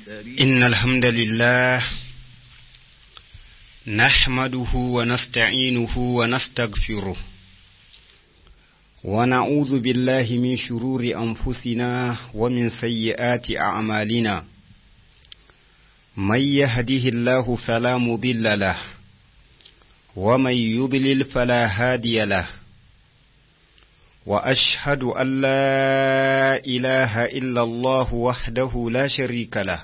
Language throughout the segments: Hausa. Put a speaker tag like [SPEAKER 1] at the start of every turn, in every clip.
[SPEAKER 1] إن الحمد لله نحمده ونستعينه ونستغفره ونعوذ بالله من شرور أنفسنا ومن سيئات أعمالنا من يهده الله فلا مضل له ومن يضلل فلا هادي له واشهد ان لا اله الا الله وحده لا شريك له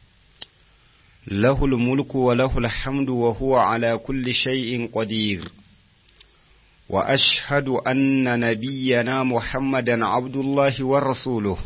[SPEAKER 1] له الملك وله الحمد وهو على كل شيء قدير واشهد ان نبينا محمدا عبد الله ورسوله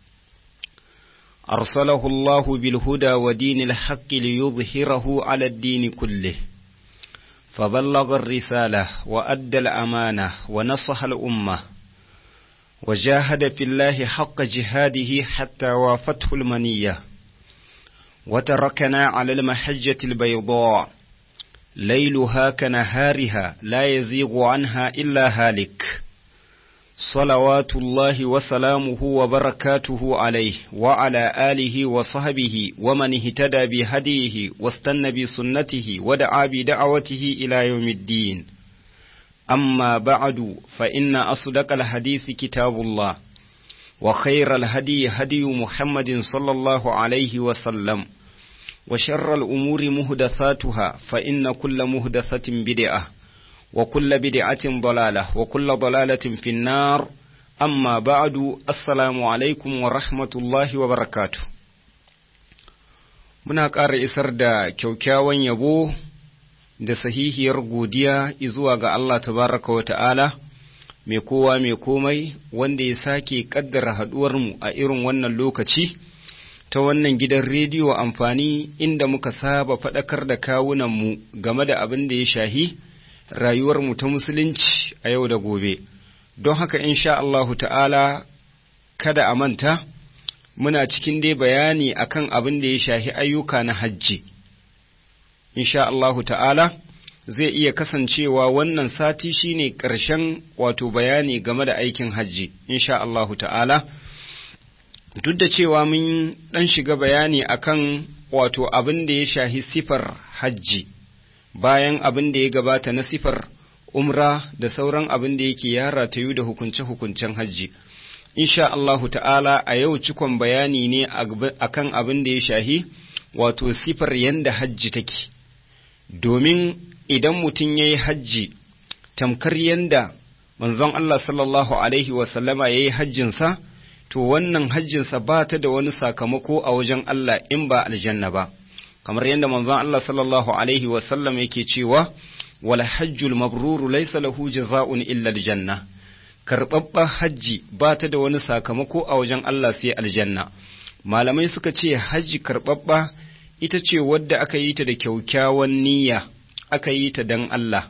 [SPEAKER 1] ارسله الله بالهدى ودين الحق ليظهره على الدين كله فبلغ الرساله وادى الامانه ونصح الامه وجاهد في الله حق جهاده حتى وافته المنية وتركنا على المحجة البيضاء ليلها كنهارها لا يزيغ عنها إلا هالك صلوات الله وسلامه وبركاته عليه وعلى آله وصحبه ومن اهتدى بهديه واستنى بسنته ودعا بدعوته إلى يوم الدين أما بعد فإن أصدق الحديث كتاب الله وخير الهدي هدي محمد صلى الله عليه وسلم وشر الأمور مهدثاتها فإن كل مهدثة بدعة وكل بدعة ضلالة وكل ضلالة في النار أما بعد السلام عليكم ورحمة الله وبركاته muna ƙara isar da kyaukyawan yabo da sahihiyar godiya zuwa ga Allah tabaraka wa ta'ala, mai kowa mai komai wanda ya sake ƙaddara haɗuwarmu a irin wannan lokaci, ta wannan gidan rediyo amfani inda muka saba faɗakar da kawunanmu game da abin da ya shahi rayuwarmu ta musulunci a yau da gobe. Don haka insha Allahu ta'ala kada a manta, muna cikin dai bayani akan abin da ya shahi ayyuka na hajji. insha Allahu ta'ala zai iya kasancewa wannan sati shine ƙarshen wato bayani game da aikin hajji insha Allahu ta'ala duk da cewa mun ɗan shiga bayani akan wato abin da ya shahi sifar hajji bayan abin da ya gabata na sifar umra da sauran abin da yake yara ta yi da hukunce-hukuncen hajji insha Allahu ta'ala a yau cikon bayani ne akan abin da ya shahi wato sifar yanda hajji take domin idan mutum ya yi hajji tamkar yanda manzon Allah sallallahu Alaihi wasallama ya yi hajjinsa, to wannan hajjinsa ba ta da wani sakamako a wajen Allah in ba aljanna ba, kamar yadda manzon Allah sallallahu Alaihi wasallam yake cewa, wal hajjul mabruru laisa lahu jaza'un illa aljanna. Karɓaɓɓen hajji ba ta da wani sakamako a wajen Allah sai aljanna. Malamai suka ce hajji karɓaɓɓa ita ce wadda aka yi ta da kyaukyawan niyya aka yi ta don Allah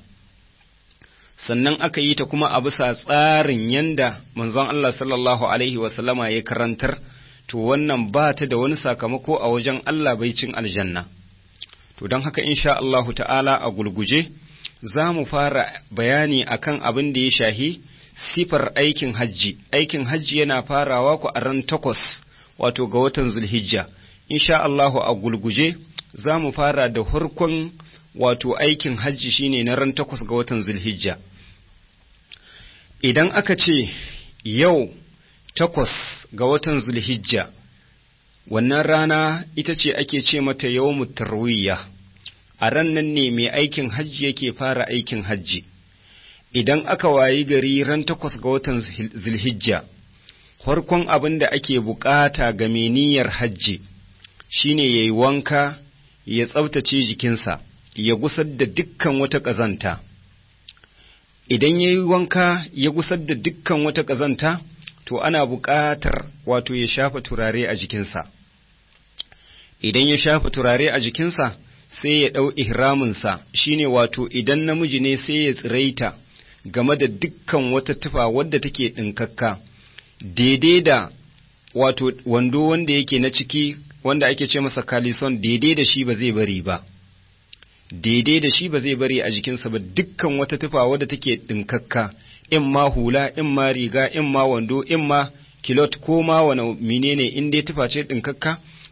[SPEAKER 1] sannan aka yi ta kuma a bisa tsarin yanda manzon Allah sallallahu alaihi wasallama ya karantar to wannan ba ta da wani sakamako a wajen Allah bai cin aljanna to don haka insha Allahu ta'ala a gulguje za mu fara bayani akan abin da ya shahi sifar aikin hajji aikin hajji yana farawa ku a ran takwas wato ga watan zulhijja insha Allahu a gulguje za mu fara da harkon wato aikin hajji shine na ran takwas ga watan zulhijja idan aka ce yau takwas ga watan zulhijja wannan rana ita ce ake ce mata yawmut tarwiyya a ran nan ne mai aikin hajji yake fara aikin hajji idan aka wayi gari ran takwas ga watan zulhijja farkon abin da ake bukata ga mai niyyar hajji shine ya yi wanka ya tsabtace jikinsa ya gusar da dukkan wata ƙazanta idan ya yi wanka ya gusar da dukkan wata ƙazanta to ana buƙatar wato ya shafa turare a jikinsa idan ya shafa turare a jikinsa sai ya ɗau ihraminsa shine wato idan namiji ne sai ya tsiraita game da dukkan wata tufa wadda take ɗinkakka daidai da wato wando wanda yake na ciki wanda ake ce masa kalison daidai da shi ba zai bari ba daidai da shi ba zai bari a jikinsa ba dukkan wata tufa wadda take ɗinkakka in ma hula in ma riga in ma wando in ma kilot ko ma wani menene in dai tufa ce ɗinkakka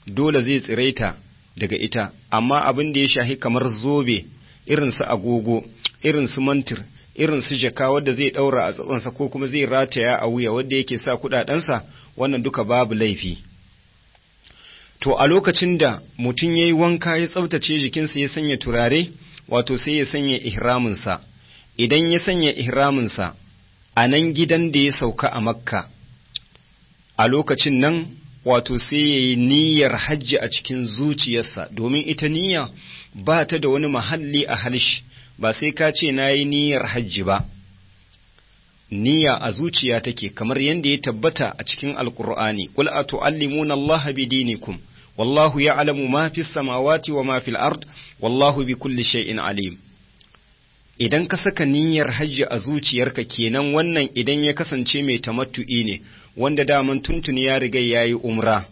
[SPEAKER 1] dole zai tsiraita daga ita amma abin da ya shahi kamar zobe irin su agogo irin su mantir irin su jaka wadda zai daura a tsatsansa ko kuma zai rataya a wuya wadda yake sa kudadensa wannan duka babu laifi to a lokacin da mutum ya yi wanka ya tsabtace jikinsa ya sanya turare wato sai ya sanya ihraminsa idan ya sanya ihraminsa a nan gidan da ya sauka a makka a lokacin nan wato sai ya yi niyyar hajji a cikin zuciyarsa domin ita niyya ba ta da wani mahalli a halshi ba sai ka ce na yi niyyar hajji ba niyya a zuciya take kamar yadda ya tabbata a cikin alkur'ani qul atu'allimuna allaha bidinikum wallahu ya'lamu ma fis samawati wa ma fil ard wallahu bi kulli shay'in alim idan ka saka niyyar hajji a zuciyarka kenan wannan idan ya kasance mai tamattu'i ne wanda daman tuntuni ya riga yayi umra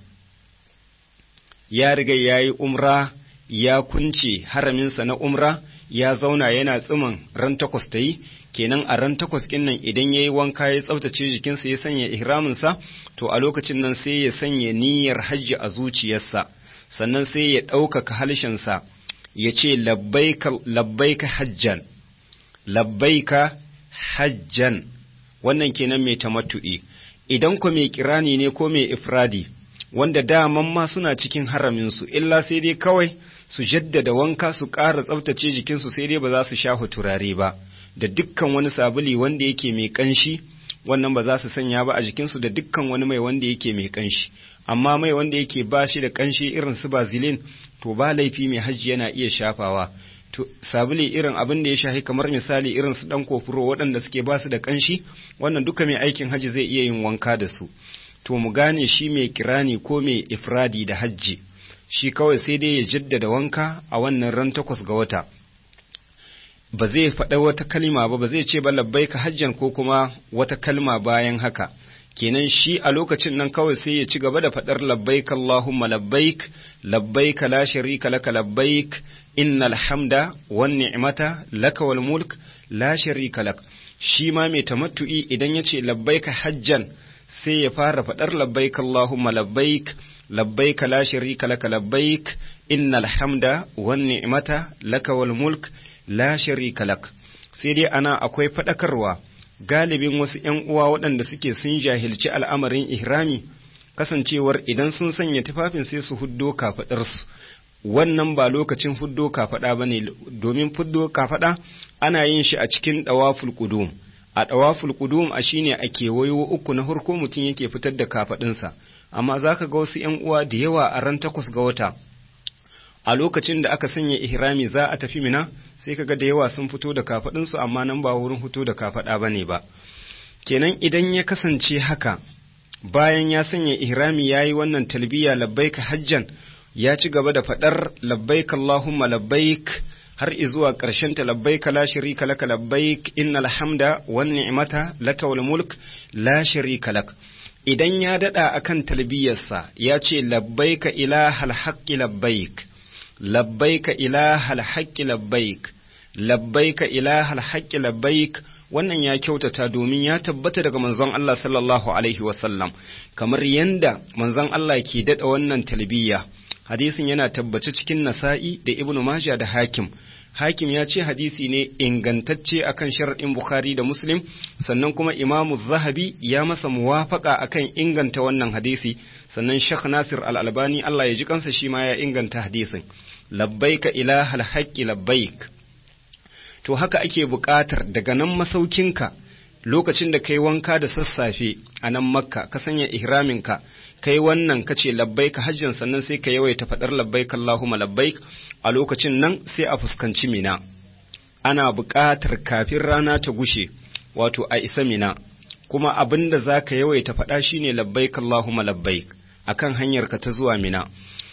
[SPEAKER 1] ya riga yayi umra ya kunce haraminsa na umra ya zauna yana tsiman ran takwas ta yi kenan a ran takwas ɗin nan idan ya yi wanka ya tsaftace jikinsa ya sanya ihraminsa to a lokacin nan sai ya sanya niyyar hajji a zuciyarsa sannan sai ya ɗaukaka halshensa ya ce labbaika hajjan labbaika hajjan wannan kenan mai tamattu'i idan ko mai kirani ne ko mai ifradi wanda daman ma suna cikin haraminsu illa sai dai kawai su jaddada wanka su ƙara tsaftace jikinsu sai dai ba za su sha turare ba da dukkan wani sabuli wanda yake mai ƙanshi wannan ba za su sanya ba a jikinsu da dukkan wani mai wanda yake mai ƙanshi amma mai wanda yake ba shi da ƙanshi irin su bazilin to ba laifi mai hajji yana iya shafawa to sabuli irin abin da ya shafi kamar misali irin su dan kofuro waɗanda suke ba su da ƙanshi wannan duka mai aikin hajji zai iya yin wanka da su to mu gane shi mai kirani ko mai ifradi da hajji shi kawai sai dai ya jaddada wanka a wannan ran takwas ga wata ba zai faɗa wata kalma ba ba zai ce ba labbaika hajjan ko kuma wata kalma bayan haka kenan shi a lokacin nan kawai sai ya ci gaba da faɗar labbaik Allahumma labbaik labbaik la sharika laka labbaik innal hamda wan ni'mata laka wal mulk la sharika lak shi ma mai tamattu'i idan ya ce labbaika hajjan sai ya fara faɗar labbaik Allahumma labbaik labbaik la sharika laka labbaik innal hamda wan ni'mata laka wal mulk la sharika lak sai dai ana akwai faɗakarwa galibin wasu ‘yan uwa waɗanda suke sun jahilci al'amarin ihrami kasancewar idan sun sanya tufafin sai su huddo kafaɗarsu wannan ba lokacin fuddo kafaɗa ba ne domin fuddo kafaɗa ana yin shi a cikin ɗawaful ƙudum a ɗawaful ƙudum a shine a kewayo uku na farko mutum yake fitar da kafaɗinsa amma za ka ga wasu ‘yan uwa da yawa a ran takwas ga wata a lokacin da aka sanya ihrami za a tafi mina sai kaga da yawa sun fito da kafaɗinsu amma nan ba wurin fito da kafaɗa ba ne ba kenan idan ya kasance haka bayan ya sanya ihrami ya yi wannan talbiya labbaika hajjan ya ci gaba da faɗar labbaik Allahumma labbaik har izuwa ƙarshen ta labbaik la sharika laka labbaik innal hamda wan ni'mata laka wal mulk la sharika lak idan ya dada akan talbiyarsa ya ce labbaika ilahal haqqi labbaik labbaika ilahal haqqi labbaik labbaika ilahal haqqi labbaik wannan ya kyautata domin ya tabbata daga manzon Allah sallallahu alaihi wasallam kamar yanda manzon Allah ke dada wannan talbiya hadisin yana tabbace cikin nasa'i da ibnu majah da hakim hakim ya ce hadisi ne ingantacce akan sharaɗin bukhari da muslim sannan kuma imamu zahabi ya masa muwafaka akan inganta wannan hadisi sannan shekh nasir al-albani allah ya ji kansa shi ma ya inganta hadisin labbaika ilahal haqqi labbaik to haka ake buƙatar daga nan masaukinka lokacin da kai wanka da sassafe a nan makka ka sanya ihraminka kai wannan ka ce labbaika hajjan sannan sai ka yawaita faɗar labbaik Allahumma labbaik a lokacin nan sai a fuskanci mina ana buƙatar kafin rana ta gushe wato a isa mina kuma abin da za ka yawaita faɗa shine labbaik Allahumma labbaik akan hanyar ka ta zuwa mina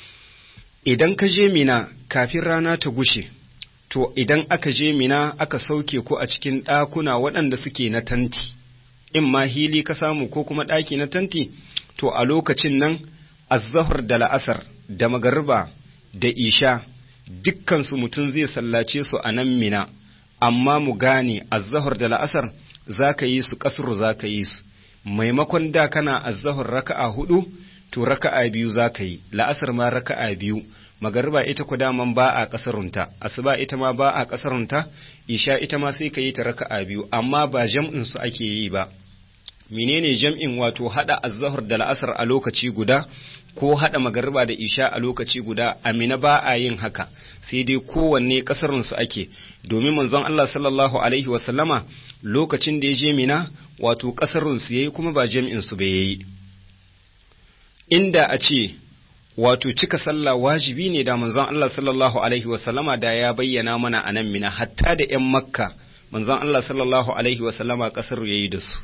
[SPEAKER 1] idan ka je mina kafin rana ta gushe to idan aka je mina aka sauke ko a cikin ɗakuna waɗanda suke na tanti in ma hili ka samu ko kuma ɗaki na tanti to a lokacin nan azzahar da la'asar da magariba da isha dukkansu mutum zai sallace su a nan mina amma mu gane azzahar da la'asar za ka yi su kasuru za ka yi su maimakon da kana azzahar raka'a hudu to raka'a biyu za ka yi la'asar ma raka'a biyu magariba ita ku daman ba a kasarunta asuba ita ma ba a kasarunta isha ita ma sai ka yi ta raka'a biyu amma ba jam'in su ake yi ba menene jam'in wato hada azzahar da la'asar a lokaci guda ko hada magariba da isha a lokaci guda amina ba a yin haka sai dai kowanne kasarun su ake domin manzon Allah sallallahu alaihi wa sallama lokacin da ya je mina wato kasarun su yayi kuma ba jam'in su bai yayi inda a ce wato cika sallah wajibi ne da manzon Allah sallallahu alaihi wasallama da ya bayyana mana a nan mina hatta da ‘yan makka manzon Allah sallallahu alaihi wasallama ƙasar ya yi da su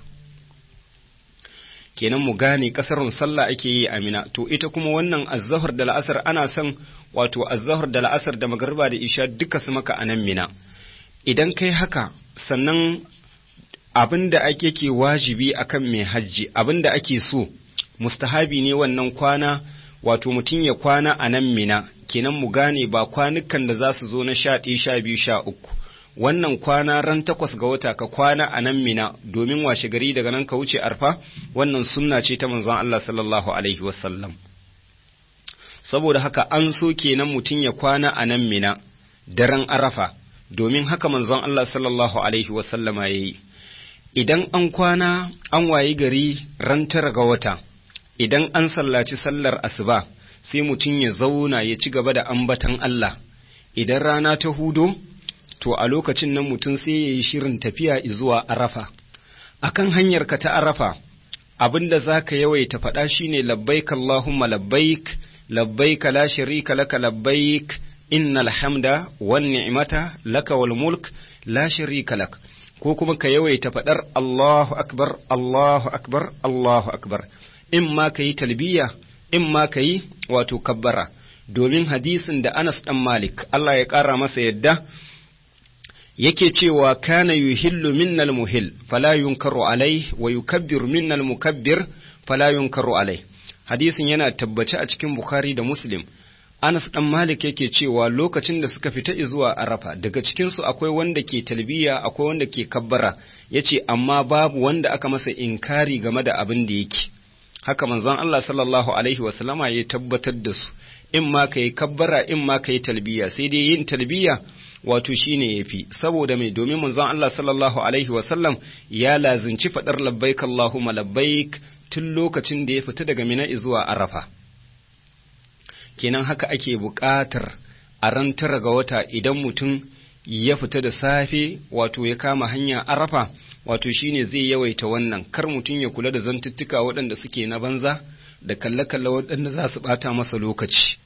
[SPEAKER 1] kenan mu gane ƙasarun sallah ake yi a mina to ita kuma wannan azzahar da la'asar ana son wato azzahar da la'asar da magariba da isha duka su maka a nan mina idan kai haka sannan abin da ake ke wajibi akan mai hajji abin da ake so mustahabi ne wannan kwana wato mutum ya kwana a nan mina kenan mu gane ba kwanukan da za su zo na sha ɗaya sha biyu sha uku wannan kwana ran takwas ga wata ka kwana a nan mina domin washe gari daga nan ka wuce arfa wannan sunna ce ta manzon Allah sallallahu alaihi wasallam saboda haka an so kenan mutum ya kwana a nan mina daren arafa domin haka manzon Allah sallallahu alaihi wasallama ya yi idan an kwana an wayi gari ran tara ga wata idan an sallaci sallar asuba sai mutum ya zauna ya ci gaba da ambatan Allah idan rana ta hudo to a lokacin nan mutum sai ya yi shirin tafiya zuwa arafa akan hanyar ka ta arafa abinda za ka yawaita faɗa shine labbaik Allahumma labbaik labbaik la sharika laka labbaik innal hamda wan ni'mata laka wal mulk la sharika lak ko kuma ka yawaita faɗar Allahu akbar Allahu akbar Allahu akbar in ma ka yi talbiya in ma ka yi wato kabbara domin hadisin da Anas ɗan Malik Allah ya ƙara masa yadda yake cewa kana yuhillu minnal muhil fala yunkaru alai wa yukabbiru minnal mukabbir fala yunkaru alai hadisin yana tabbace a cikin Bukhari da Muslim Anas ɗan Malik yake cewa lokacin da suka fita zuwa Arafa daga cikinsu akwai wanda ke talbiya akwai wanda ke kabbara yace amma babu wanda aka masa inkari game da abin da yake haka manzon Allah sallallahu alaihi wasallama ya tabbatar da su in ma ka yi kabbara in ma ka yi talbiya sai dai yin talbiya wato shine yafi saboda mai domin manzon Allah sallallahu alaihi wasallam ya lazinci fadar labbaik Allahumma labbaik tun lokacin da ya fita daga Mina zuwa Arafa kenan haka ake buƙatar a ran tara ga wata idan mutum ya fita da safe wato ya kama hanya Arafa wato shine zai yawaita wannan kar mutum ya kula da zantuttuka waɗanda suke na banza da kalle-kalle waɗanda za su ɓata masa lokaci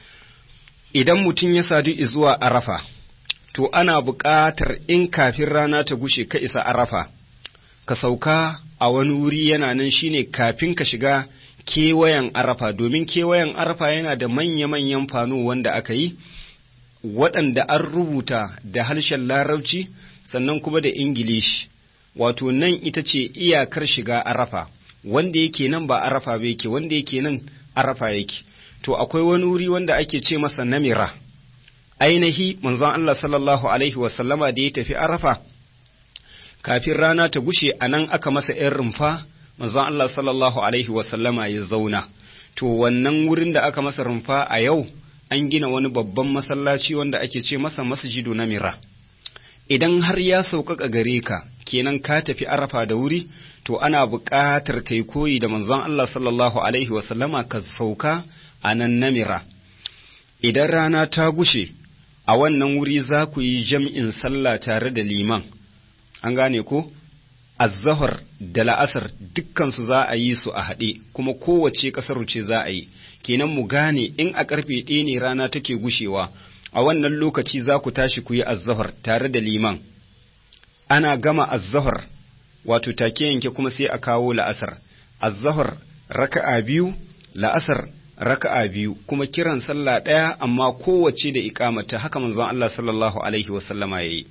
[SPEAKER 1] idan mutum ya sadu zuwa arafa to ana buƙatar in kafin rana ta gushe ka isa arafa ka sauka a wani wuri yana nan shine kafin ka shiga kewayen arafa domin kewayen arafa yana da manya-manyan fano wanda aka yi waɗanda an rubuta da harshen larabci sannan kuma da ingilishi wato nan ita ce iyakar shiga arafa wanda yake nan ba arafa ba yake wanda yake nan arafa yake to akwai wani wuri wanda ake ce masa namira ainihi manzon Allah sallallahu alaihi wasallama da ya tafi arafa kafin rana ta gushe a nan aka masa ‘yan rumfa manzon Allah sallallahu alaihi wasallama ya zauna to wannan wurin da aka masa rumfa a yau an gina wani babban masallaci wanda ake ce masa masjidu namira idan har ya sauƙaƙa gare ka kenan ka tafi arafa da wuri to ana buƙatar kai koyi da manzon Allah sallallahu alaihi wasallama ka sauka a nan namira idan rana ta gushe a wannan wuri za ku yi jam'in sallah tare da liman an gane ko azzahar da la'asar dukkansu za a yi su a haɗe kuma kowace ƙasar ce za a yi kenan mu gane in a ƙarfe ɗaya ne rana take gushewa a wannan lokaci za ku tashi ku yi azzahar tare da liman ana gama azzahar wato take yanke kuma sai a kawo la'asar azzahar raka'a biyu la'asar raka'a biyu kuma kiran sallah ɗaya amma kowace da ikamata haka manzon Allah sallallahu alaihi wasallama yayi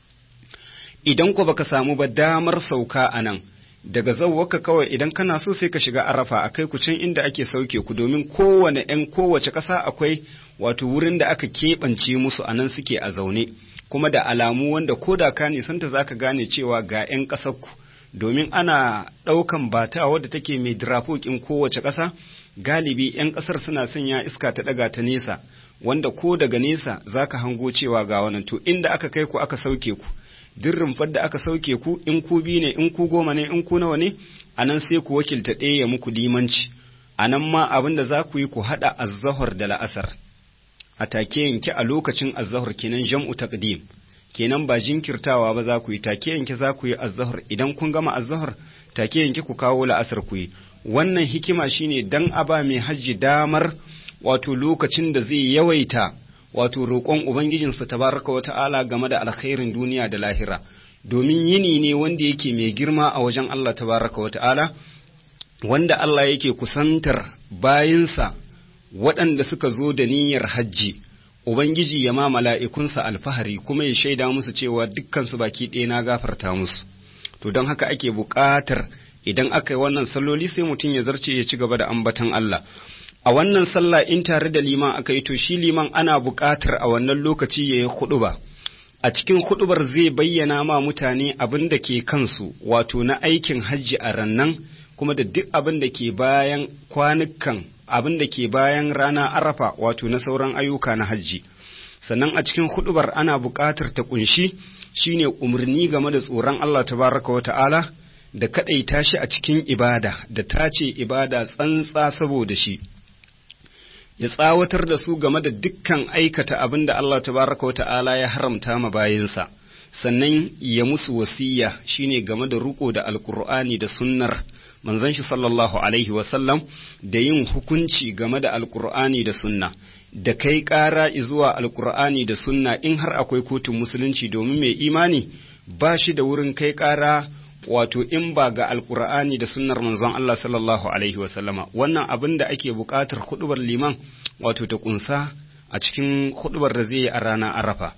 [SPEAKER 1] idan ku baka samu ba damar sauka a nan daga zawwaka kawai idan kana so sai ka shiga arafa akai ku can inda ake sauke ku domin kowane ‘yan kowace ƙasa akwai wato wurin da aka keɓance musu a nan suke a zaune kuma da alamu wanda ko da ka nisanta za ka gane cewa ga ‘yan ƙasarku domin ana ɗaukan bata wadda take mai dirafokin kowace ƙasa galibi 'yan ƙasar suna sanya iska ta ɗaga ta nesa wanda ko daga nesa za ka hango cewa ga wannan to inda aka kai ku aka sauke ku duk rumfar da aka sauke ku in ku bi ne in ku goma ne in ku nawa ne a nan sai ku wakilta ɗaya ya muku limanci a nan ma abin da za ku yi ku haɗa azzahar da la'asar a take yanke a lokacin azzahar kenan jam'u taqdim kenan ba jinkirtawa ba za ku yi take yanke za ku yi azzahar idan kun gama azzahar take yanke ku kawo la'asar ku yi wannan hikima shine dan a ba mai hajji damar wato lokacin da zai yawaita wato roƙon ubangijinsa tabaraka wa ta'ala game da alkhairin duniya da lahira domin yini ne wanda yake mai girma a wajen Allah tabaraka wa ta'ala wanda Allah yake kusantar bayinsa waɗanda suka zo da niyyar hajji Ubangiji ya ma mala'ikunsa alfahari kuma ya shaida musu cewa dukkansu baki ɗaya na gafarta musu, to don haka ake buƙatar idan aka yi wannan salloli sai mutum ya zarce ya ci gaba da ambatan Allah. A wannan sallah in tare da liman aka yi to shi liman ana buƙatar a wannan lokaci ya yi huɗuba. A cikin huɗubar zai bayyana ma mutane abin da ke kansu wato na aikin hajji a rannan kuma da duk abin da ke bayan kwanukan abin da ke bayan rana arafa wato na sauran ayyuka na hajji sannan a cikin hudubar ana buƙatar ta kunshi shine umarni game da tsoron Allah tabaraka wa ta'ala da kaɗaita shi a cikin ibada da tace ibada tsantsa saboda shi ya tsawatar da su game da dukkan aikata abin da Allah tabaraka wa ta'ala ya haramta ma bayinsa sannan ya musu wasiya shine game da ruko da alkur'ani da sunnar manzon shi sallallahu alaihi wasallam da yin hukunci game da alkur'ani da sunna da kai ƙara zuwa alkur'ani da sunna in har akwai kotun musulunci domin mai imani ba shi da wurin kai ƙara wato in ba ga alkur'ani da sunnar manzon Allah sallallahu alaihi wasallama wannan abin da ake buƙatar hudubar liman wato ta kunsa a cikin hudubar da zai yi a ranar arafa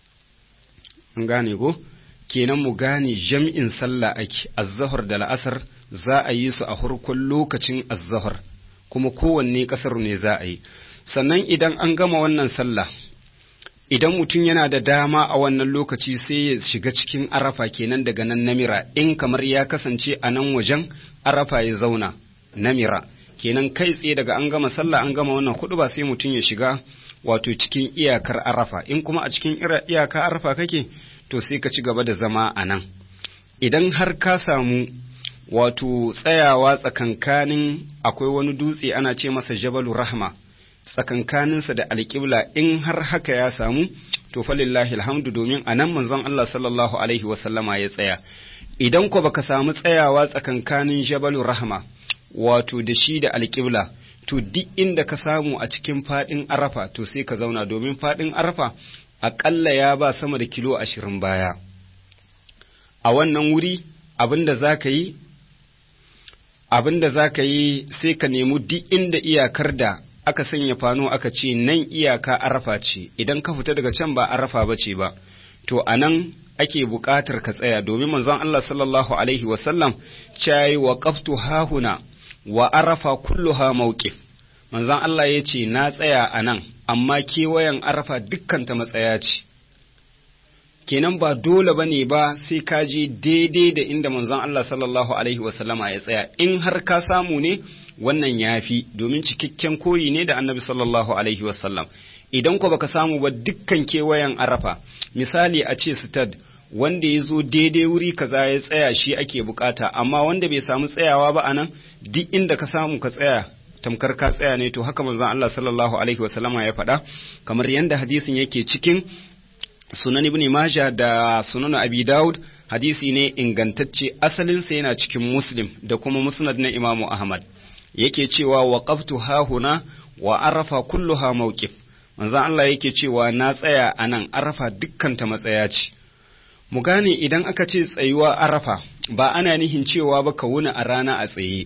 [SPEAKER 1] an gane ko kenan mu gane jam'in sallah ake azzahar da la'asar za a yi su a farkon lokacin azzahar kuma kowanne ƙasar ne za a yi sannan idan an gama wannan sallah idan mutum yana da dama a wannan lokaci sai ya shiga cikin arafa kenan daga nan namira in kamar ya kasance a nan wajen arafa ya zauna namira kenan kai tsaye daga an gama sallah an gama wannan hudu ba sai mutum ya shiga wato cikin iyakar arafa in kuma a cikin iyakar arafa kake to sai ka ci gaba da zama a nan idan har ka samu wato tsayawa tsakankanin akwai wani dutse ana ce masa jabalu rahma tsakankaninsa da alƙibla in har haka ya samu to falillahi alhamdu domin a nan manzon Allah sallallahu alaihi wasallama ya tsaya idan ko baka samu tsayawa tsakankanin jabalu rahma wato da shi da alƙibla to duk inda ka samu a cikin faɗin arafa to sai ka zauna domin faɗin arafa aƙalla ya ba sama da kilo ashirin baya a wannan wuri abin da za ka yi abin da za ka yi sai ka nemi duk inda iyakar da aka sanya fano aka ce nan iyaka arafa ce idan ka fita daga can ba arafa ba ce ba to a nan ake buƙatar ka tsaya domin manzon Allah sallallahu alaihi wasallam cayi wa qaftu hahuna wa arafa kulluha mawqif manzon Allah ya ce na tsaya a nan amma kewayen arafa dukkanta matsaya ce kenan ba dole ba ne ba sai ka je daidai da inda manzon Allah sallallahu alaihi wasallama ya tsaya in har ka samu ne wannan ya fi domin cikakken koyi ne da annabi sallallahu alaihi wasallam idan ko baka samu ba dukkan kewayen arafa misali a ce stad wanda ya zo daidai wuri kaza ya tsaya shi ake bukata amma wanda bai samu tsayawa ba anan duk inda ka samu ka tsaya tamkar ka tsaya ne to haka manzon Allah sallallahu alaihi wasallama ya faɗa kamar yadda hadisin yake cikin sunan ibn majah da sunan abi daud hadisi ne ingantacce asalinsa yana cikin muslim da kuma musnad na imamu ahmad yake cewa waqaftu hahuna wa arafa kulluha mawqif manzon Allah yake cewa na tsaya anan arafa dukkan ta matsaya ce mu gane idan aka ce tsayuwa arafa ba ana nihin cewa ba ka wuni a rana a tsaye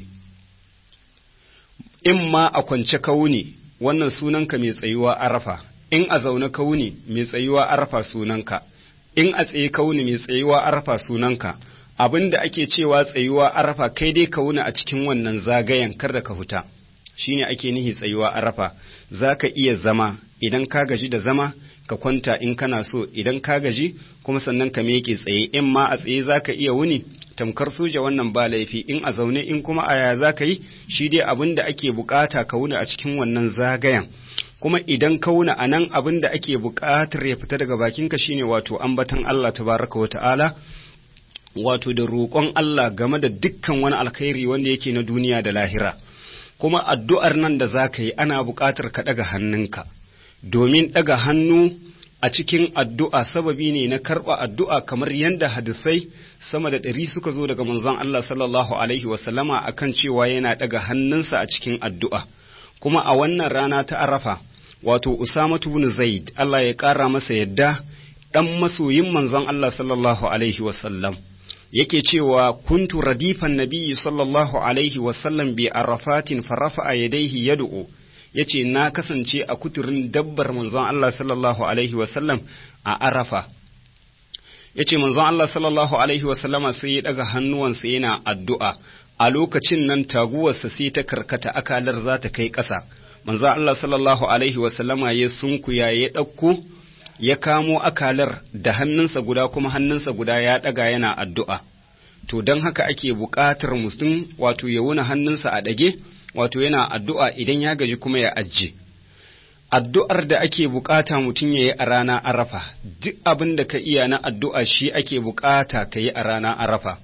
[SPEAKER 1] in ma a kwance ka wuni wannan sunanka mai tsayuwa arafa in a zaune ka wuni mai tsayuwa arafa sunanka in a tsaye ka wuni mai tsayuwa arafa sunanka abin da ake cewa tsayuwa arafa kai dai ka wuni a cikin wannan zagayen kar da ka huta shine ake nihi tsayuwa arafa za ka iya zama idan ka gaji da zama ka kwanta in kana so idan ka gaji kuma sannan ka miƙe tsaye in ma a tsaye za ka iya wuni tamkar soja wannan ba laifi in a zaune in kuma a ya za ka yi shi dai abin da ake bukata ka wuni a cikin wannan zagayen kuma idan ka wuni a nan abin da ake bukatar ya fita daga bakinka shine wato ambatan Allah tabaraka wa ta'ala wato da roƙon Allah game da dukkan wani alkhairi wanda yake na duniya da lahira kuma addu'ar nan da za ka yi ana buƙatar ka ɗaga hannunka domin ɗaga hannu a cikin addu'a sababi ne na karɓa addu'a kamar yadda hadisai sama da ɗari suka zo daga manzon Allah sallallahu Alaihi wasallama a kan cewa yana ɗaga hannunsa a cikin addu'a kuma a wannan rana ta arafa wato Usamatu bin Zaid Allah ya ƙara masa yadda ɗan masoyin manzon Allah sallallahu Alaihi wasallam yake cewa kuntu radifan nabiyyi sallallahu Alaihi wasallam bi arafatin farafa a yadaihi yad'u ya ce na kasance a kuturin dabbar manzon Allah sallallahu Alaihi wasallam a Arafa. Ya ce manzon Allah sallallahu Alaihi wasallama sai ya ɗaga hannuwansa yana addu'a, a lokacin nan taguwarsa sai ta karkata akalar za ta kai ƙasa. Manzon Allah sallallahu Alaihi wasallama ya sunkuya ya ɗauko, ya kamo akalar da hannunsa guda kuma hannunsa guda ya ɗaga yana addu'a. To don haka ake buƙatar mutum wato ya wuna hannunsa a ɗage, wato yana addu'a idan ya gaji kuma ya ajiye. Addu'ar da ake bukata mutum ya yi a rana arafa, duk abin da ka iya na addu'a shi ake bukata ka yi a rana arafa.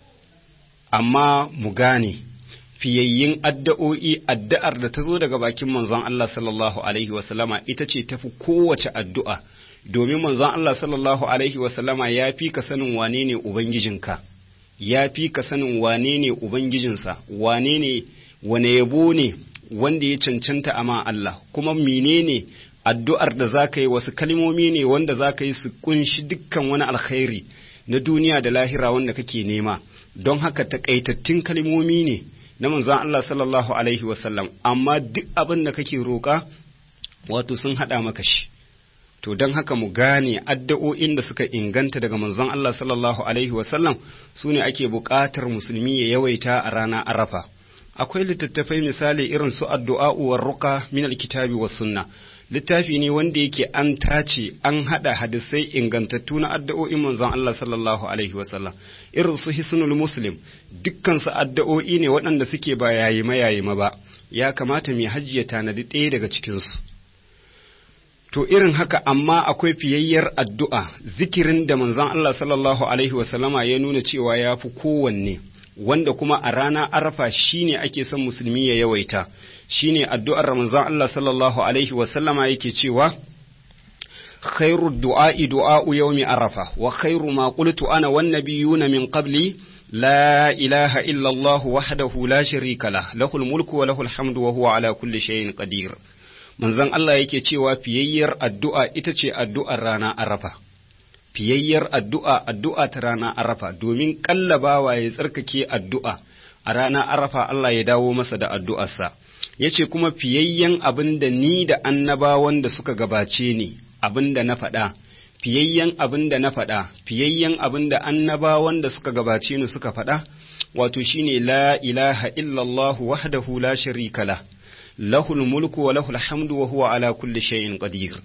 [SPEAKER 1] Amma mu gane, fiyayyin addu'o'i addu'ar da ta zo daga bakin manzon Allah sallallahu Alaihi wasallama ita ce tafi kowace addu'a, domin manzon Allah sallallahu Alaihi wasallama ya fi ka sanin wane ne Ubangijinka, ya fi ka sanin wane ne Ubangijinsa, wane ne wane yabo ne wanda ya cancanta ama Allah kuma menene addu'ar da za ka yi wasu kalmomi ne wanda za ka yi su kunshi dukkan wani alkhairi na duniya da lahira wanda kake nema don haka takaitattun kalmomi ne na manzon Allah sallallahu alaihi wasallam amma duk abin da kake roƙa wato sun haɗa maka shi to don haka mu gane addu'o'in da suka inganta daga manzon Allah sallallahu alaihi wasallam su ne ake buƙatar musulmi ya yawaita a rana arafa akwai littattafai misali irin su addu'a uwar ruka min alkitabi was sunna littafi ne wanda yake an tace an hada hadisai ingantattu na addu'o'in manzon Allah sallallahu alaihi wasallam irin su hisnul muslim dukkan su addu'o'i ne waɗanda suke ba yayi mayayi ma ba ya kamata mai hajji ya tanadi ɗaya daga cikin su to irin haka amma akwai fiyayyar addu'a zikirin da manzon Allah sallallahu alaihi wasallama ya nuna cewa ya fi kowanne wanda kuma a rana arafa shine ake son musulmi ya yawaita shine addu'ar Ramazan Allah sallallahu alaihi wasallama yake cewa khairu du'a'i du'a'u yawmi arafa wa khairu ma qultu ana wan nabiyuna min qabli la ilaha illa Allah wahdahu la sharika lah lahul mulku wa lahul hamdu wa huwa ala kulli shay'in qadir manzon Allah yake cewa fiyayyar addu'a ita ce addu'ar rana arafa fiyayyar addu'a addu'a ta rana arafa domin kallabawa ya tsarkake addu'a a rana arafa Allah ya dawo masa da addu'arsa ya ce kuma fiyayyen abin da ni da annabawan da suka gabace ni abin da na faɗa fiyayyen abin da na faɗa fiyayyen abin da annabawan da suka gabace ni suka faɗa wato shine la ilaha illallah wahdahu la sharika lah lahul mulku wa lahul hamdu wa huwa ala kulli shay'in qadir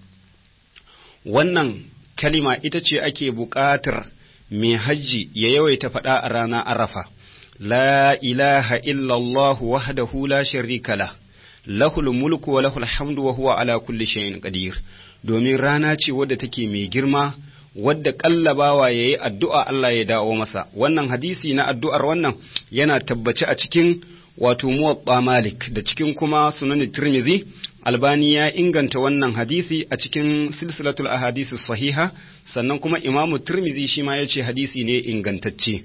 [SPEAKER 1] wannan kalima ita ce ake buƙatar mai hajji ya yawaita faɗa a rana arafa la ilaha illallah wahdahu la sharika lah lahul mulku wa lahul hamdu wa huwa ala kulli shay'in qadir domin rana ce wadda take mai girma wadda kallabawa yayi addu'a Allah ya dawo masa wannan hadisi na addu'ar wannan yana tabbace a cikin wato muwatta malik da cikin kuma sunan tirmidhi albani ya inganta wannan hadisi a cikin silsilatul ahadisi sahiha sannan kuma imamu tirmidhi shi ma ya ce hadisi ne ingantacce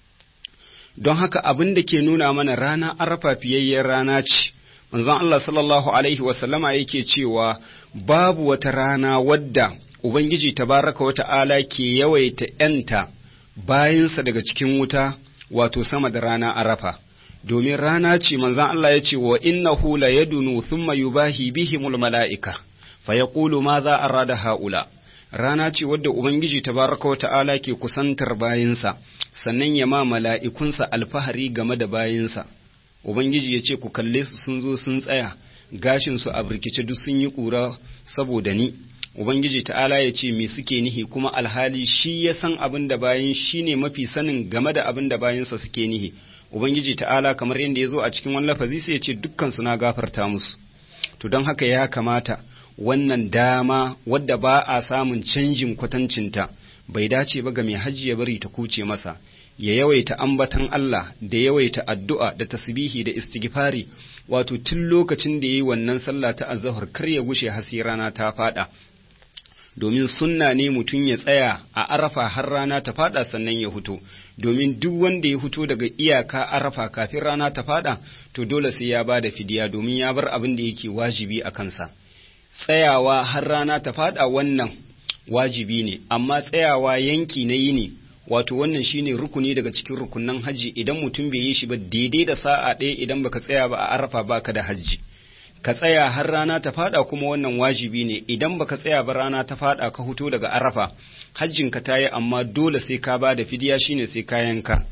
[SPEAKER 1] don haka abin da ke nuna mana rana arafa fiyayyen rana ce manzon Allah sallallahu alaihi wasallama yake cewa babu wata rana wadda ubangiji tabaraka wa ta'ala ke yawaita ‘yanta bayansa daga cikin wuta wato sama da rana arafa domin rana ce manzon Allah ya ce wa innahu la yadunu thumma yubahi bihimul mala'ika fa yaqulu ma za arada haula rana ce wadda ubangiji tabaraka wa ta'ala ke kusantar bayinsa sannan ya ma mala'ikunsa alfahari game da bayinsa ubangiji ya ce ku kalle su sun zo sun tsaya gashin su a birkice duk sun yi ƙura saboda ni ubangiji ta'ala ya ce me suke nihi kuma alhali shi ya san abin da bayan shi ne mafi sanin game da abin da bayansa suke nihi ubangiji ta'ala kamar yadda ya zo a cikin wani lafazi sai ya ce dukkan su na gafarta musu to don haka ya kamata wannan dama wadda ba a samun canjin kwatancinta bai dace ba ga mai hajji ya bari ta kuce masa ya yawaita ambatan Allah da yawaita addu'a da tasbihi da istighfari wato tun lokacin da yayi wannan sallah ta azhar kar ya gushe hasi rana ta fada domin sunna ne mutum ya tsaya a arafa har rana ta fada sannan ya huto domin duk wanda ya huto daga iyaka arafa kafin rana ta fada to dole sai ya ba da fidiya domin ya bar abin da yake wajibi a kansa tsayawa har rana ta fada wannan wajibi ne amma tsayawa yanki na yini wato wannan shine rukuni daga cikin rukunan hajji idan mutum bai yi shi ba daidai da sa'a ɗaya idan baka tsaya ba a arafa baka da hajji ka tsaya har rana ta fada kuma wannan wajibi ne idan baka tsaya ba rana ta fada ka huto daga arafa hajjin ka tayi amma dole sai ka bada fidiya shine sai ka yanka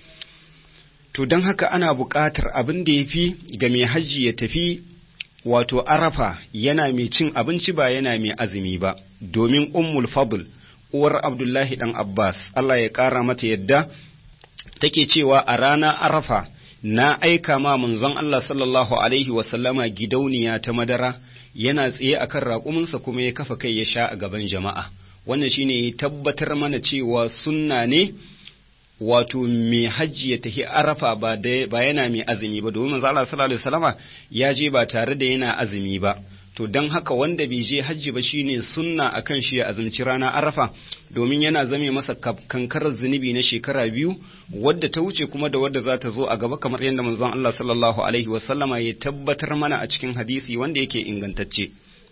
[SPEAKER 1] to don haka ana buƙatar abin da yafi ga mai hajji ya tafi wato arafa yana mai cin abinci ba yana mai azumi ba domin ummul fadl uwar abdullahi dan abbas Allah ya ƙara mata yadda take cewa a rana arafa na aika ma manzon Allah sallallahu alaihi wasallama gidauniya ta madara yana tsaye akan raƙuminsa kuma ya kafa kai ya sha a gaban jama'a wannan shine ya tabbatar mana cewa sunna ne wato mai hajji ya tafi arafa ba ba yana mai azumi ba domin manzo Allah sallallahu alaihi wasallama ya je ba tare da yana azumi ba to don haka wanda bai je hajji ba shine sunna akan shi ya azumci rana arafa domin yana zame masa kankarar zunubi na shekara biyu wadda ta wuce kuma da wadda za ta zo a gaba kamar yadda manzon Allah sallallahu alaihi wasallama ya tabbatar mana a cikin hadisi wanda yake ingantacce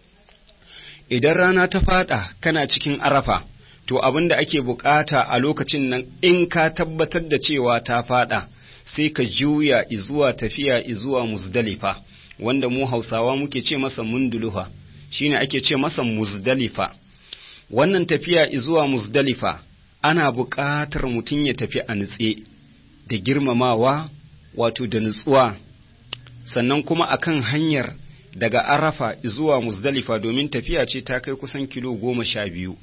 [SPEAKER 1] idan rana ta fada kana cikin arafa to abin da ake bukata a lokacin nan in ka tabbatar da cewa ta fada sai ka juya izuwa tafiya izuwa muzdalifa wanda mu hausawa muke ce masa munduluha shine ake ce masa muzdalifa wannan tafiya izuwa muzdalifa ana buƙatar mutum ya tafi a nutse da girmamawa wato da nutsuwa sannan kuma akan hanyar daga arafa zuwa muzdalifa domin tafiya ce ta kai kusan kilo goma sha biyu